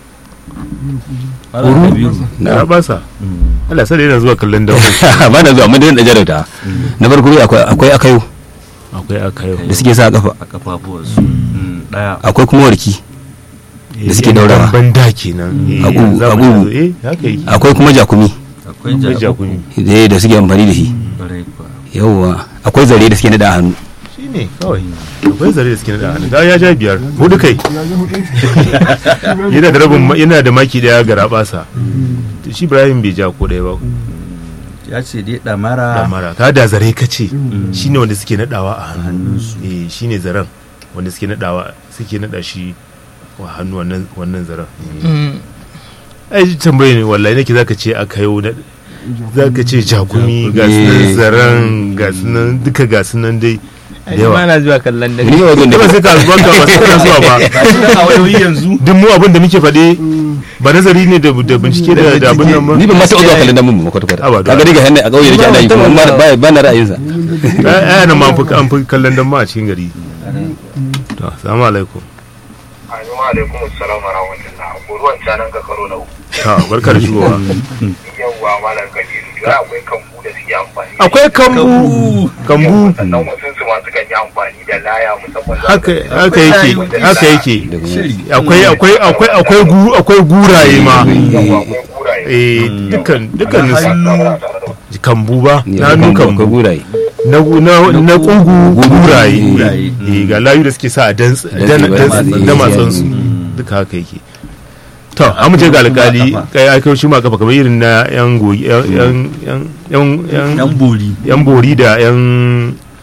Malam Kabiru. na basa Mm. Allah sai yana zuwa kallon dawo ba na zuwa amma dai da jarauta na farko dai akwai akwai akayo akwai akayo da suke sa a kafa a kafafuwarsu Mm, ɗaya akwai kuma warki da suke daurawa. ban da kenan eh, Agu- yanzu za mu agu. zo, eh haka yake akwai kuma jakumi akwai akwai ja jakuni da da suke amfani da shi ƙwarai kuwa. yawwa akwai zare da suke nada a hannu shine kawai akwai zare da suke da hannu ga ya ja biyar hudu kai ya ji hudu yana da rabin ma- yana da maki daya ga rabasa shi Ibrahim bai ja ko daya ba ya ce dai ɗamara damara ka da zare ka ce shine wanda suke nadawa a hannu hannunsu eh shine zaren wanda suke nadawa suke nada shi wa hannu wannan wannan zaren ai tambaye ne wallahi nake zaka ce aka yau na zaka ce jakumi ga sunan Eh. zaren ga sunan duka ga sunan dai da yawa na zuwa kallon da ni ba wajen da ba sai ka zuwa ka ba sai ka zuwa ba a wayoyi yanzu duk mu abin da muke faɗe ba nazari ne da da bincike da da abin nan ba ni ban ma taɓa zuwa kallon damun ba kwata kwata Aba da- kaga daga hannu a ƙauye da ke ana yi kuma ba ba- ba na ra'ayinsa ai nan ma an fi an fi kallon dan ma a cikin gari to assalamu alaikum Assalamu alaikum assalam wa rahmatullah. Ruwan canan ka karo na uku. ta barka da shigowa Yawwa malam Kabiru. Ya akwai kambu da suke amfani. da akwai kambu kambu Yawwa, Sannan wasu su ma sukan yi amfani da laya musamman za haka ka- haka yake haka yake shiri akwai akwai akwai akwai gu akwai guraye ma Yawwa akwai kuraye. eh dukkan dukkan Na su Muna tare da ku. kambu ba Ni na hannu akwai kambu guraye na na na kugu guraye Guraye. eh ga layu da suke sa a dan dan Dantse, da eh. matsan su duka haka yake to an mu je ga alkali kai aka shi ma kafa kamar irin na yan goyi yan yan yan yan yan bori yan bori da yan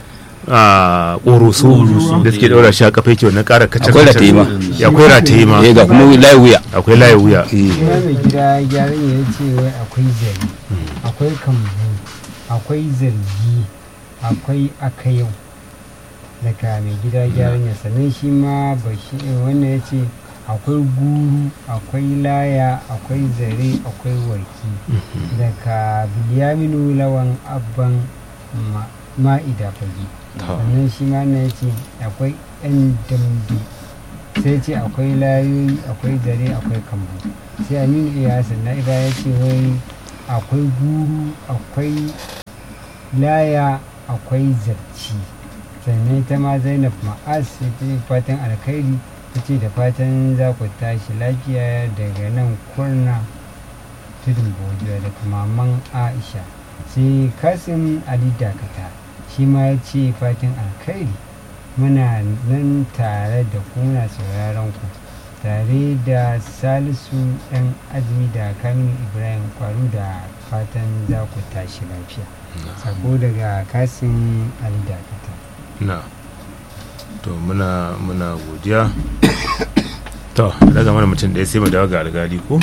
a ƙoroso da suke ɗaura shi a kafa yake wannan ƙara kacar Akwai rataye ma. Ya, akwai rataye ma eh ga kuma layi wuya akwai layi wuya kuma mai gida gyaran ya ce wai akwai zari akwai kambu akwai zargi akwai akayau daga mai gida gyaran ya sannan shi ma bashi wannan ya ce akwai guru akwai laya akwai zare akwai warki daga biliyaminu lawan abban ma- ma'ida fage sannan shi ma na ya ce akwai yan dambe sai ce akwai layoyi akwai zare akwai kambu sai aminu iya hassan na iba ya ce wai akwai guru akwai laya akwai zarci sannan ita ma zainab ma'as ta ce fatan alkhairi ta ce da fatan za ku tashi lafiya daga nan kurna tudun bojuwa da maman aisha sai kasim ali dakata shi ma ya ce fatan alkhairi muna nan tare da ku muna sauraron ku tare da salisu ɗan azumi da kaminu ibrahim kwaru da fatan za ku tashi lafiya sako daga kasim ali dakata na to muna muna godiya to daga mana mutum ɗaya sai mu dawo ga algali ko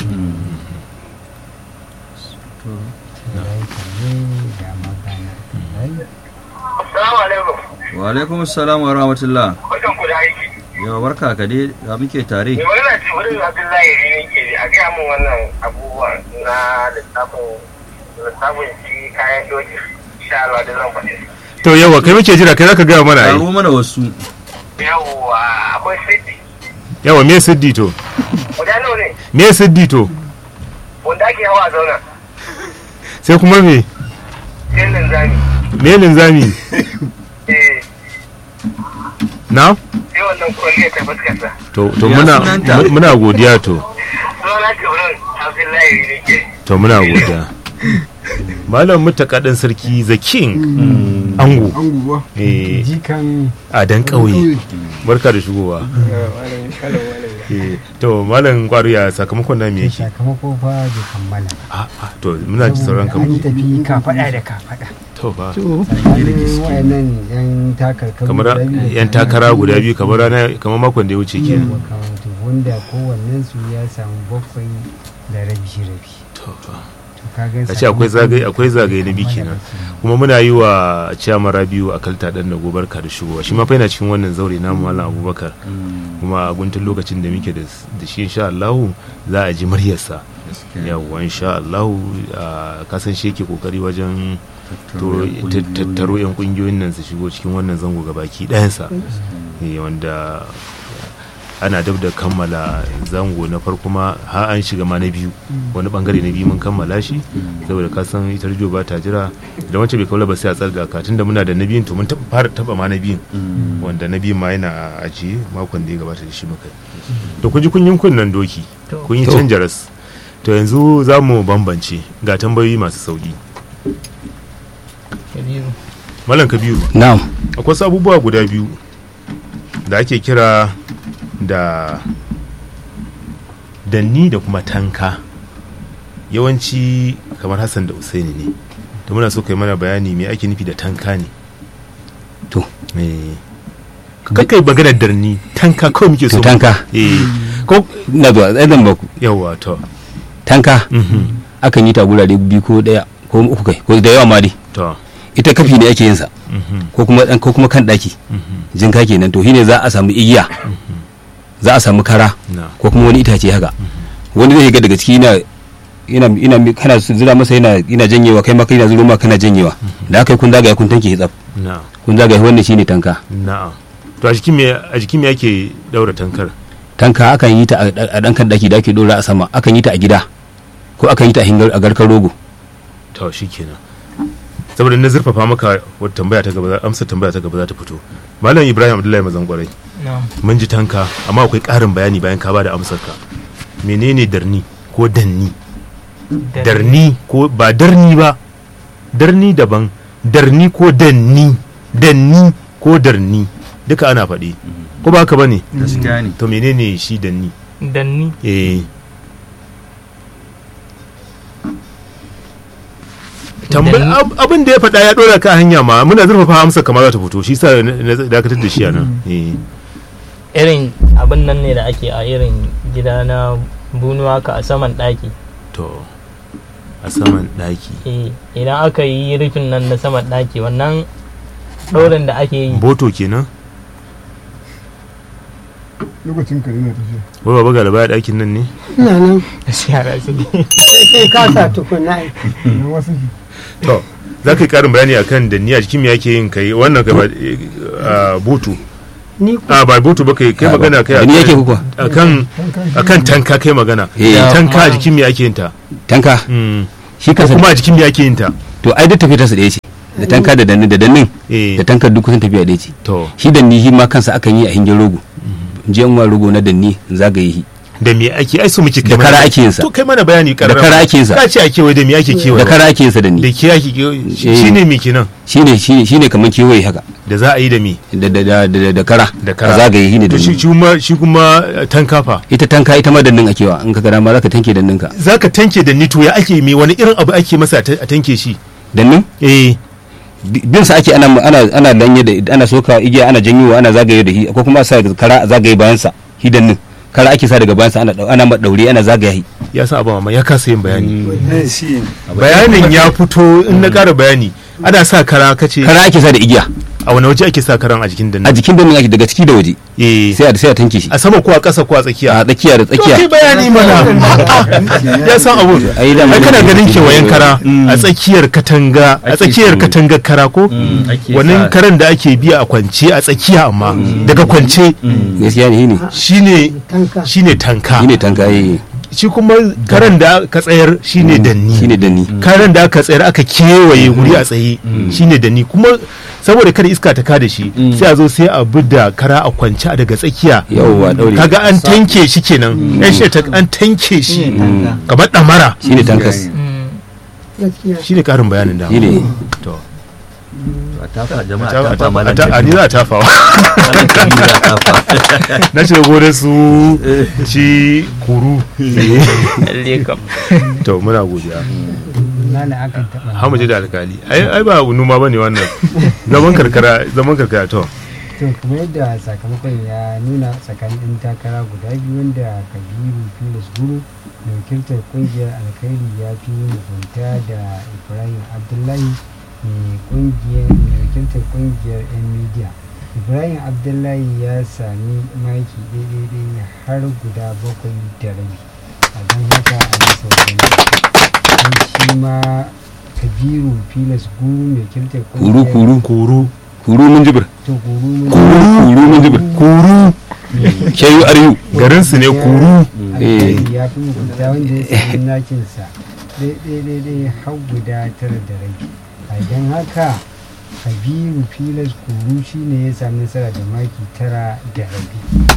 Rai kalle ga magana Rai. Assalamu alaikum. wa alaikum assalam wa rahmatullah Barkan ku da aiki. yawa barka ka dai da muke tare Mai magana ce wurin Abdullahi ne ke a gaya min wannan abubuwan na lissafin lissafin shi kayan doki. Insha Allah da zan faɗi. to yawa kai muke jira kai zaka gaya mana ai karo mana wasu Yawwa akwai siddi. yawa me siddi to Guda nawa ne me siddi to wanda ake hawa a zauna. sai kuma me Sai linzami. me linzami Eh na sai wannan kwalliya ta fuskarsa. to to Ya muna sunanta? mu- muna godiya to Sunana ce wurin Abdullahi ne ke. to muna godiya malam mutakaɗin sarki the king ango an guba eh jikan a dan ƙauye barka da shigowa Eh, to malam kwaru ya sakamakon na me yake sakamako fa bai kammala a a to muna ji sauran Saboda an kamar tafi kafaɗa da kafaɗa to ba tsakanin wayannan yan takarkaru kamar guda biyu da yan kuma takara guda biyu kamar rana kamar makon da ya wuce kenan makamantu wanda kowannen su ya samu bakwai da rabi rabi to fa to kaga a ce akwai zagaye akwai zagaye na biyu kenan kuma muna yi wa ciyama rabiu a kalta dan da gobarka da shigowa shi ma fa yana cikin wannan zaure na malam abubakar kuma a guntun lokacin da muke da da shi insha Allah za a ji muryarsa yawwa insha Allah a kasan shi yake kokari wajen to ta- tattaro yan kungiyoyin nan su shigo cikin wannan zango gabaki ɗayansa Eh, wanda ana dab da kammala zango na farko ma har an shiga ma na biyu wani bangare na biyu mun kammala shi saboda ka san ita rijo ba ta jira da wancan bai kaula ba sai a tsarga ka tunda muna da na biyun to mun taɓa fara taba ma na biyun wanda na biyun ma yana ajiye makon da ya gabata da shi muka yi to kun ji kun yi kunnan doki kun yi To. canja ras to yanzu za mu bambance ga tambayoyi masu sauki Kabiru. malam kabiru na'am akwai wasu abubuwa guda biyu da ake kira da danni da kuma tanka yawanci kamar hassan da usaini ne da muna so kai mana bayani me ake nufi da tanka ne to eh kai maganar darni tanka kawai muke so to tanka eh ko na zuwa zan baku yawa to tanka mhm akan yi ta gurare biyu ko daya ko uku kai ko da yawa ma dai to ita kafi ne ake yin sa mhm ko kuma ko kuma kan daki mhm jinka kenan to shine za a samu igiya za a samu kara na ko kuma wani itace haka wani zai ga daga ciki yana ina ina kana zira masa yana yana janyewa kai ma kai na zuro ma kana janyewa da aka yi kun zagaya kun tanke tsaf na kun zagaya wannan shine tanka na'am to a jikin me a jikin me ake daura tankar tanka akan yi ta a a dan kan daki da ake dora a sama akan yi ta a gida ko akan yi ta a hingar a garkar rogo to shikenan saboda na zurfafa maka wata tambaya ta gaba za- amsar tambaya ta gaba za ta fito malam ibrahim abdullahi mazan kwarai Na'am. mun ji tanka amma akwai ƙarin bayani bayan ka bada amsar ka menene darni ko danni darni ko ba darni ba darni daban darni ko danni danni ko darni duka ana faɗi ko ba haka bane gaskiya ne to menene shi danni Danni. eh tambayi ab- abin da ya faɗa ya ɗora ka hanya ma muna zurfafa amsa kamar za ta fito shi sa na na dakatar da shi a nan Eh. irin abin nan ne da ake a irin gida na bunuwa ka a saman ɗaki to a saman ɗaki Eh, idan aka yi rufin nan na saman ɗaki wannan ɗorin da ake yi boto kenan lokacin ka ina tafiya wai baba ga labaya ɗakin nan ne ina nan yara su ne sai ka sa tukuna ai. na wasu to za ka yi ƙarin bayani akan da niyya jikin me yake yin kai wannan kai ba eh, ah, boto ni ku a ba boto ba kai kai Ah, ba- magana kai da ni yake kuka akan akan tanka kai magana Eh. tanka a jikin me ake yin ta tanka Mm. shi ko kansa kuma a jikin me ake yin ta to ai duk tafiya ta su ɗaya ce da tanka da dannin da dannin eh da tankar duk kusan tafiya ɗaya ce to shi danni shi ma kansa akan yi a hingin rogo in je in wa rogo na danni in zagaye shi da me ake ai so muke kai Da mana- kara ake yin sa. to kai mana bayani da karara kara ake yin sa ka ce ake wai da me ake kewaye da kara ake yin sa da danni ke ake kewaye shine me kenan shine shine shine kaman kewaye haka da za a yi da me da da da da da kara da kara a zagaye shi ne to shi danni shi kuma shi kuma eh, tanka fa ita tanka ita ma dannin ake wa in ka ga dama zaka tanke dannin ka zaka tanke da ni to ya ake me wani irin abu ake masa a ta- a tanke shi dannin eh bi- bin sa ake ana ana ana danye da ana soka igiya ana janyowa ana zagaye da shi ko kuma a sa kara a zagaye bayan sa shi dannin kara ake sa daga bayan sa ana dau- ana ma daure ana zagaye shi ya san abu amma ya kasa yin bayani bayanin ya fito in na ƙara bayani ana sa kara kace kara ake sa da igiya a wani waje ake sa karan a jikin a danna jikin dannin ake daga ciki da waje eh sai a sai a tanke shi a sama ko a ƙasa ko a tsakiya a tsakiya da to kai tsakiya bayani mana ya san abu Ai, da ai kana mun- ganin kewayen kara Mm. a tsakiyar katanga a Ake tsakiyar so. katangar kara ko Mm, ake wannan sa- karan da ake biya a kwance a tsakiya amma daga kwance gaskiya ne shi ne shine tanka shine tanka shi ne tanka eh shi kuma karan da aka tsayar shine danni shi ne danni karan da aka tsayar aka kewaye guri a tsaye shine danni kuma saboda kada iska ta kada shi sai a zo sai a bi da kara a kwance a daga tsakiya yawwa daure kaga an tanke shi kenan yan shi ta an tanke shi kamar damara shi ne tankas gaskiya shine karin bayanin da shi ne to a tafa jama'a a a tafa malam ta- a ni za a tafawa Malam Kabiru za a tafa na shiga gonar su ci kuru lalle kam to muna godiya nana akan taɓa hamu je da alkali ai ai ba numa bane wannan zaman karkara zaman karkara to to kamar yadda sakamakon ya nuna tsakanin ɗan takara guda biyu wanda kabiru filis guru da wakiltar kungiyar alkhairi ya fi mugunta da ibrahim abdullahi mai kungiyar mai wakiltar kungiyar yan media ibrahim abdullahi ya sami maki ɗaiɗaiɗai har guda bakwai da rabi a don haka a masa wani shi ma kabiru filis guru mai wakiltar kuru kuru kuru kuru mun jibir to guru mun kuru kuru mun jibir kuru shayu aryu garin su ne kuru alkhairi ya fi mugunta wanda ya sami nakinsa ɗaiɗaiɗaiɗai har guda tara da rabi a don haka kabiru filas kuru shi ne ya sami nasara da maki tara da rabi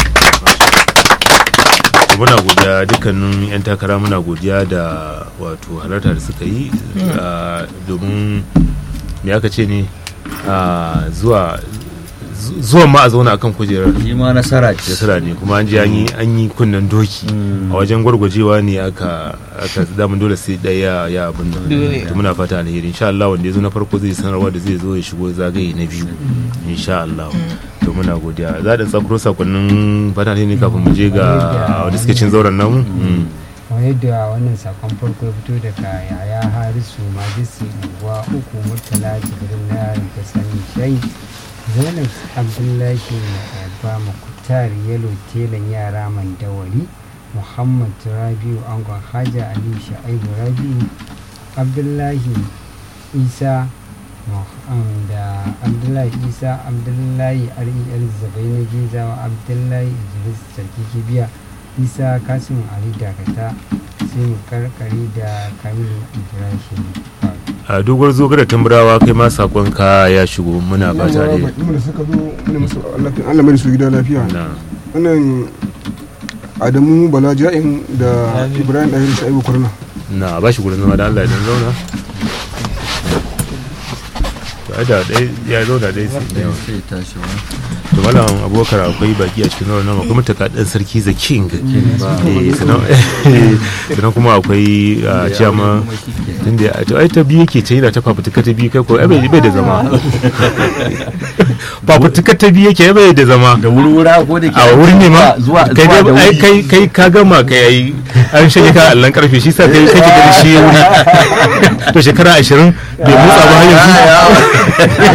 muna godiya dukkanin 'yan takara muna godiya da wato halarta da suka yi ah, domin me aka ce ne ah, zuwa zu- zuwan ma a zauna akan kujerar shi ma nasara ce nasara ne kuma an je an yi an yi kunnen doki a wajen gwargwajewa ne aka aka damun dole sai ɗaya ya abin nan Dole. to muna fata alheri insha Allah wanda ya zo na farko zai sanarwa da zai zo ya shigo zagaye na biyu insha Allah to muna godiya za da tsakuro sakonnin fata alheri kafin mu je ga wanda suke cin zauren namu Mm. kamar yadda wannan sakon farko ya fito daga yaya harisu majisi unguwa uku murtala jibirin na yaron ta sani shai zainab abdullahi na ba makutar yalo telan yara mandawari muhammad rabiu angon haja aliyu sha'ibu rabiu abdullahi isa Muhammad da abdullahi isa abdullahi rel zabai na gizawa abdullahi idris sarki kibiya isa kasim ali dakata sai mu karkare da kamilu ibrahim a dogon zo da tamburawa kai ma sakon ka ya shigo muna fata alheri mu da suka zo muna musu lafiya Allah mai da su gida lafiya na wannan Adamu Bala Ja'in da Ibrahim Dahir Shaibu Kurna na ba shi gurin zama da Allah ya dan zauna to ai da ɗaya ya zo da ɗaya sai yawa sai tashi wa to malam abubakar akwai baki a cikin wannan akwai mutaka ɗan sarki the king Eh, sannan sannan kuma akwai ah, ciyama tunda ya- to ai ta biyu yake ce yana ta fafutuka ta biyu kai ko ai bai bai da zama fafutuka ta biyu yake ai bai da zama da wurwura ko da ke a wurin ne ma zuwa kai zuwa da dai ai wuri. kai kai ka gama kai ai an shige ka allan karfe shi sa kai kake da shi wuri to shekara 20 bai motsa ba har yanzu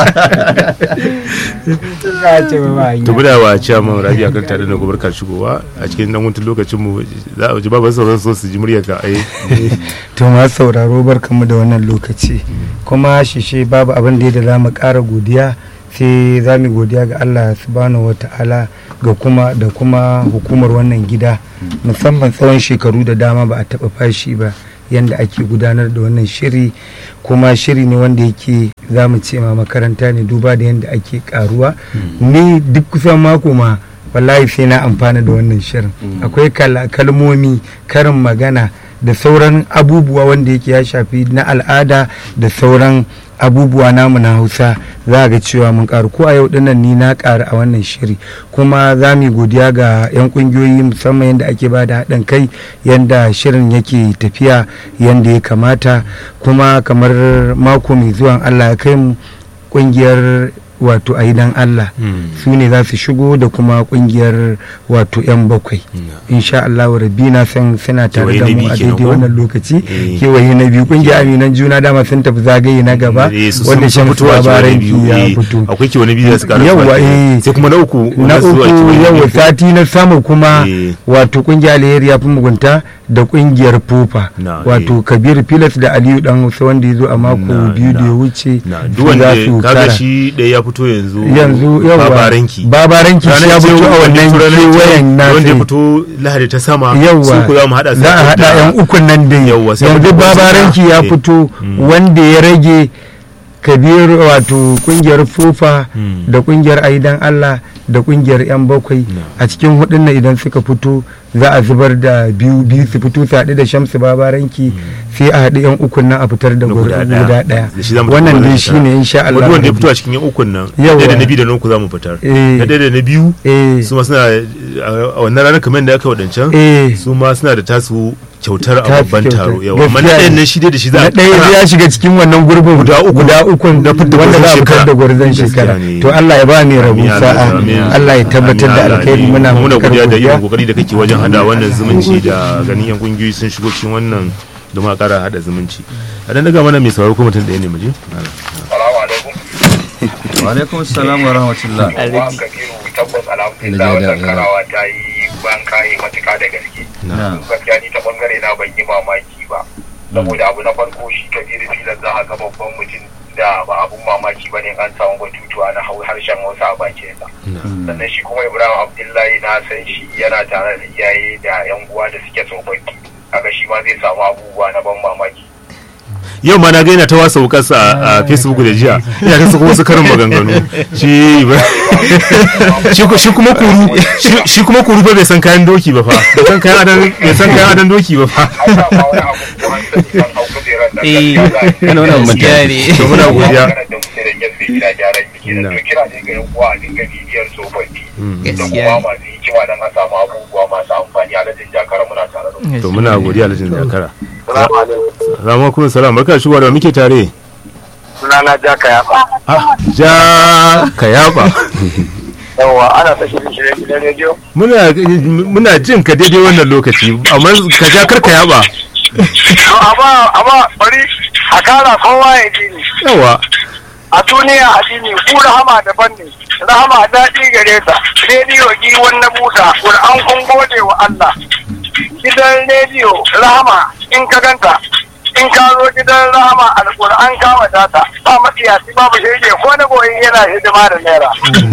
za a ce ba ba hanya. to muna wa ciyaman rabi akan tare da gobar shigowa a cikin dan wutun lokacin mu za a ji babu sauran so su ji muryar ka ai to ma sauraro barkamu da wannan lokaci kuma shishe babu abin da ya da za mu ƙara godiya sai za mu godiya ga Allah subhanahu wata'ala ga kuma da kuma hukumar wannan gida musamman tsawon shekaru da dama ba a taɓa fashi ba yadda ake gudanar da wannan shiri kuma shiri ne wanda yake za mu ce ma makaranta ne duba da yadda ake karuwa ni duk kusan mako ma wallahi sai na amfana da wannan shirin akwai kal- kalmomi karin magana da sauran abubuwa wanda yake ya shafi na al'ada da sauran abubuwa namu na hausa za a ga cewa mun karu ko a yau dinnan ni na karu a wannan shiri kuma za mu yi godiya ga 'yan kungiyoyi musamman yadda ake ba da haɗin kai yadda shirin yake tafiya yadda ya kamata kuma kamar mako mai zuwan allah ya kai mu kungiyar wato a dan Allah su ne za su shigo da kuma kungiyar wato 'yan bakwai insha Allah rabbi na san suna tare da Kewaye na mu biyu a kenan daidai ko? wannan lokaci Eh. kewaye na biyu kungiyar aminan juna dama sun tafi zagaye na gaba Eh, su wanda sun shan fito a kewaye na labaran biyu, ya eh. fito akwai kewaye biyu da su ƙara Yawwa, zuwa kenan. eh. sai kuma na uku na wanda su zuwa uku kewaye na yawa biyu. sati na sama kuma Eh. wato kungiyar alheri ya fi mugunta da kungiyar pupa Na, wato kabir pilas da aliyu dan hausa wanda ya zo a mako Na, biyu da na. ya wuce na su duk wanda za su kaga kara. shi ɗaya ya fito yanzu yanzu yawa babaranki babaranki shi ya fito a wannan kewayen na wanda ya sai. fito lahadi ta sama yawwa su ku za mu haɗa su za a haɗa da- yan ukun nan dai Yawwa, sai yanzu mu tabbata. babaranki ya Eh. fito wanda ya rage kabir wato kungiyar fufa Mm. da kungiyar aidan allah da kungiyar yan bakwai a cikin hudun nan idan suka fito za a zubar da biyu biyu su fito su haɗu da shamsu babaranki sai a haɗu yan ukun nan a fitar da na guda guda ɗaya ɗaya Da shi za mu tafi wannan wannan dai shekara. shine insha Allah wani wanda ya rabbi. fito a cikin yan ukun nan Yawwa. ɗaya da na biyu da na uku za mu fitar Eh. na ɗaya da na biyu eh su ma suna a wannan ranar kamar da aka wadancan eh su ma suna da tasu kyautar a Tasu babban kyautar. taro yawa amma na Gaskiya ɗayan ne. nan shi dai da shi za na a ɗaya kara. ya shiga cikin wannan gurbin Guda uku. guda uku Na fidda wanda za a gwarzon fitar shekara. da gwarzon Gaskiya shekara ne. to Allah ya ba ni rabu Amin, Allah, sa'a amin. Allah ya tabbatar da Amin, Allah, alkhairi amin. muna muna matukar godiya da godiya irin kokari da kake wajen hada wannan zumunci da ganin yan kungiyoyi sun shigo cikin wannan domin a kara hada zumunci a dan daga mana mai sauraro ko mutum ɗaya ne mu je Salamu alaikum. wa alaikum assalam wa rahmatullah Wa Kabiru tabbas alhamdulillah wannan karawa ta yi ban kayi matuka da gaske. na Gaskiya ni ta bangare na ban yi mamaki ba. Saboda abu na farko shi Kabiru filan za a ga babban mutum da ba abun mamaki ba ne an samu batutuwa na hau- harshen Hausa a bakinsa. Sannan shi kuma Ibrahim Abdullahi na san shi yana tare da iyaye da 'yan uwa da suke tsofaffi. Kaga shi ma zai samu abubuwa na ban mamaki. yau ma na ga yana ta wasa wukarsa a a facebook da jiya ina ta sako wasu karin maganganu shi ba- shi ku- shi kuma kuru shi- shi kuma kuru fa bai san kayan doki ba fa bai san kayan adan bai san kayan adan doki ba fa An samu wani abu kuma an sani kan hau kujerar nan Eh, gaskiya za a yi. kana wannan manta gaskiya ne to muna godiya Maganar da muke da gefe gida gyaran jiki da Na. to kira ne ga yan uwa a dinga bibiyar tsofaffi da gaskiya kuma masu hikima don a samu abubuwa masu amfani a lajin jakara muna tare da ne to muna godiya alhajin zakara Salamu alaikum. salamu alaikum salam barka da shigowa da muke tare Sunana Jaka Yaba. ah ja ka yaba Yawwa ana ta shirin shirin gidan rediyo. muna muna jin ka daidai wannan lokaci amma ka ja kar ka yaba Amma amma bari a kara kowa ya ji ni. yawa A duniya addini ku rahama daban ne. Rahama daɗi gare ta. Rediyo giwon na buta. Qur'an kun gode wa Allah. Gidan rediyo rahama in ka ganta in ka zo gidan rahama alƙur'an ka wadata ba matsiyaci babu shege ko na goyi yana hidima da naira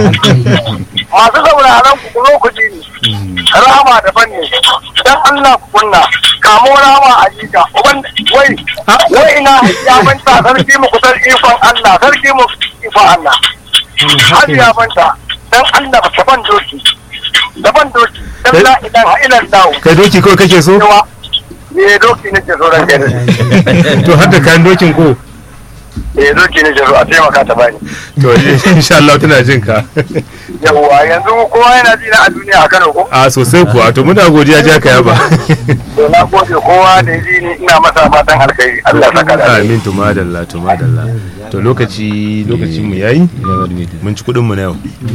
masu sauraron ku ku zo ku ji ni rahama daban ne dan Allah ku kunna kamo rahama a jika uban wai wai ina ya manta sarki mu kusan ikon Allah sarki mu ikon Allah har ya manta dan Allah ba ban doki daban doki dan la ilaha illallah kai doki kawai kake so yawa ne doki nake so ran gari to har da kayan dokin ko eh doki ne jaro a taimaka ta bani to insha Allah tana jin ka yawwa yanzu kowa yana ji na a duniya a Kano ko a sosai kuwa to muna godiya ja ka yaba to na gode kowa da ya ji ni ina masa fatan alkhairi Allah ya saka da alheri. amin to madalla to madalla to lokaci lokacin mu yayi mun ci kudin mu na yau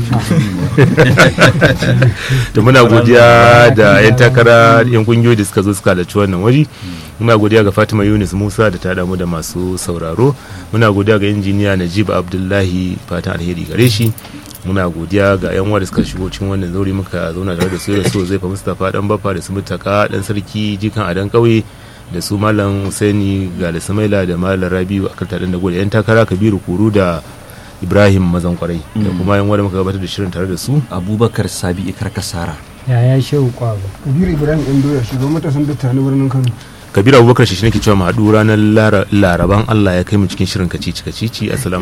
to muna godiya da yan takara yan kungiyoyi da suka zo suka halarci wannan waje muna godiya ga Fatima Yunus Musa da ta damu da masu sauraro muna godiya ga injiniya Najib Abdullahi fatan alheri gare shi muna godiya ga yan wanda suka shigo cikin wannan zauri muka zauna tare da su da su zai fa Mustapha dan baffa da su mutaka dan sarki jikan adan kauye da su malam Husaini ga da Samaila da malam Rabiu akan tadan da gode yan takara Kabiru Kuru da Ibrahim mazan kwarai da kuma yan wanda muka gabatar da shirin tare da su abubakar sabi ikar kasara yaya shehu kwaba kabiru ibrahim ɗan doya shugaban matasan datta na birnin kano Kabiru Abubakar shi nake cewa mu haɗu ranar Lara- Laraban Allah ya kai mu cikin shirin kacici kacici assalamu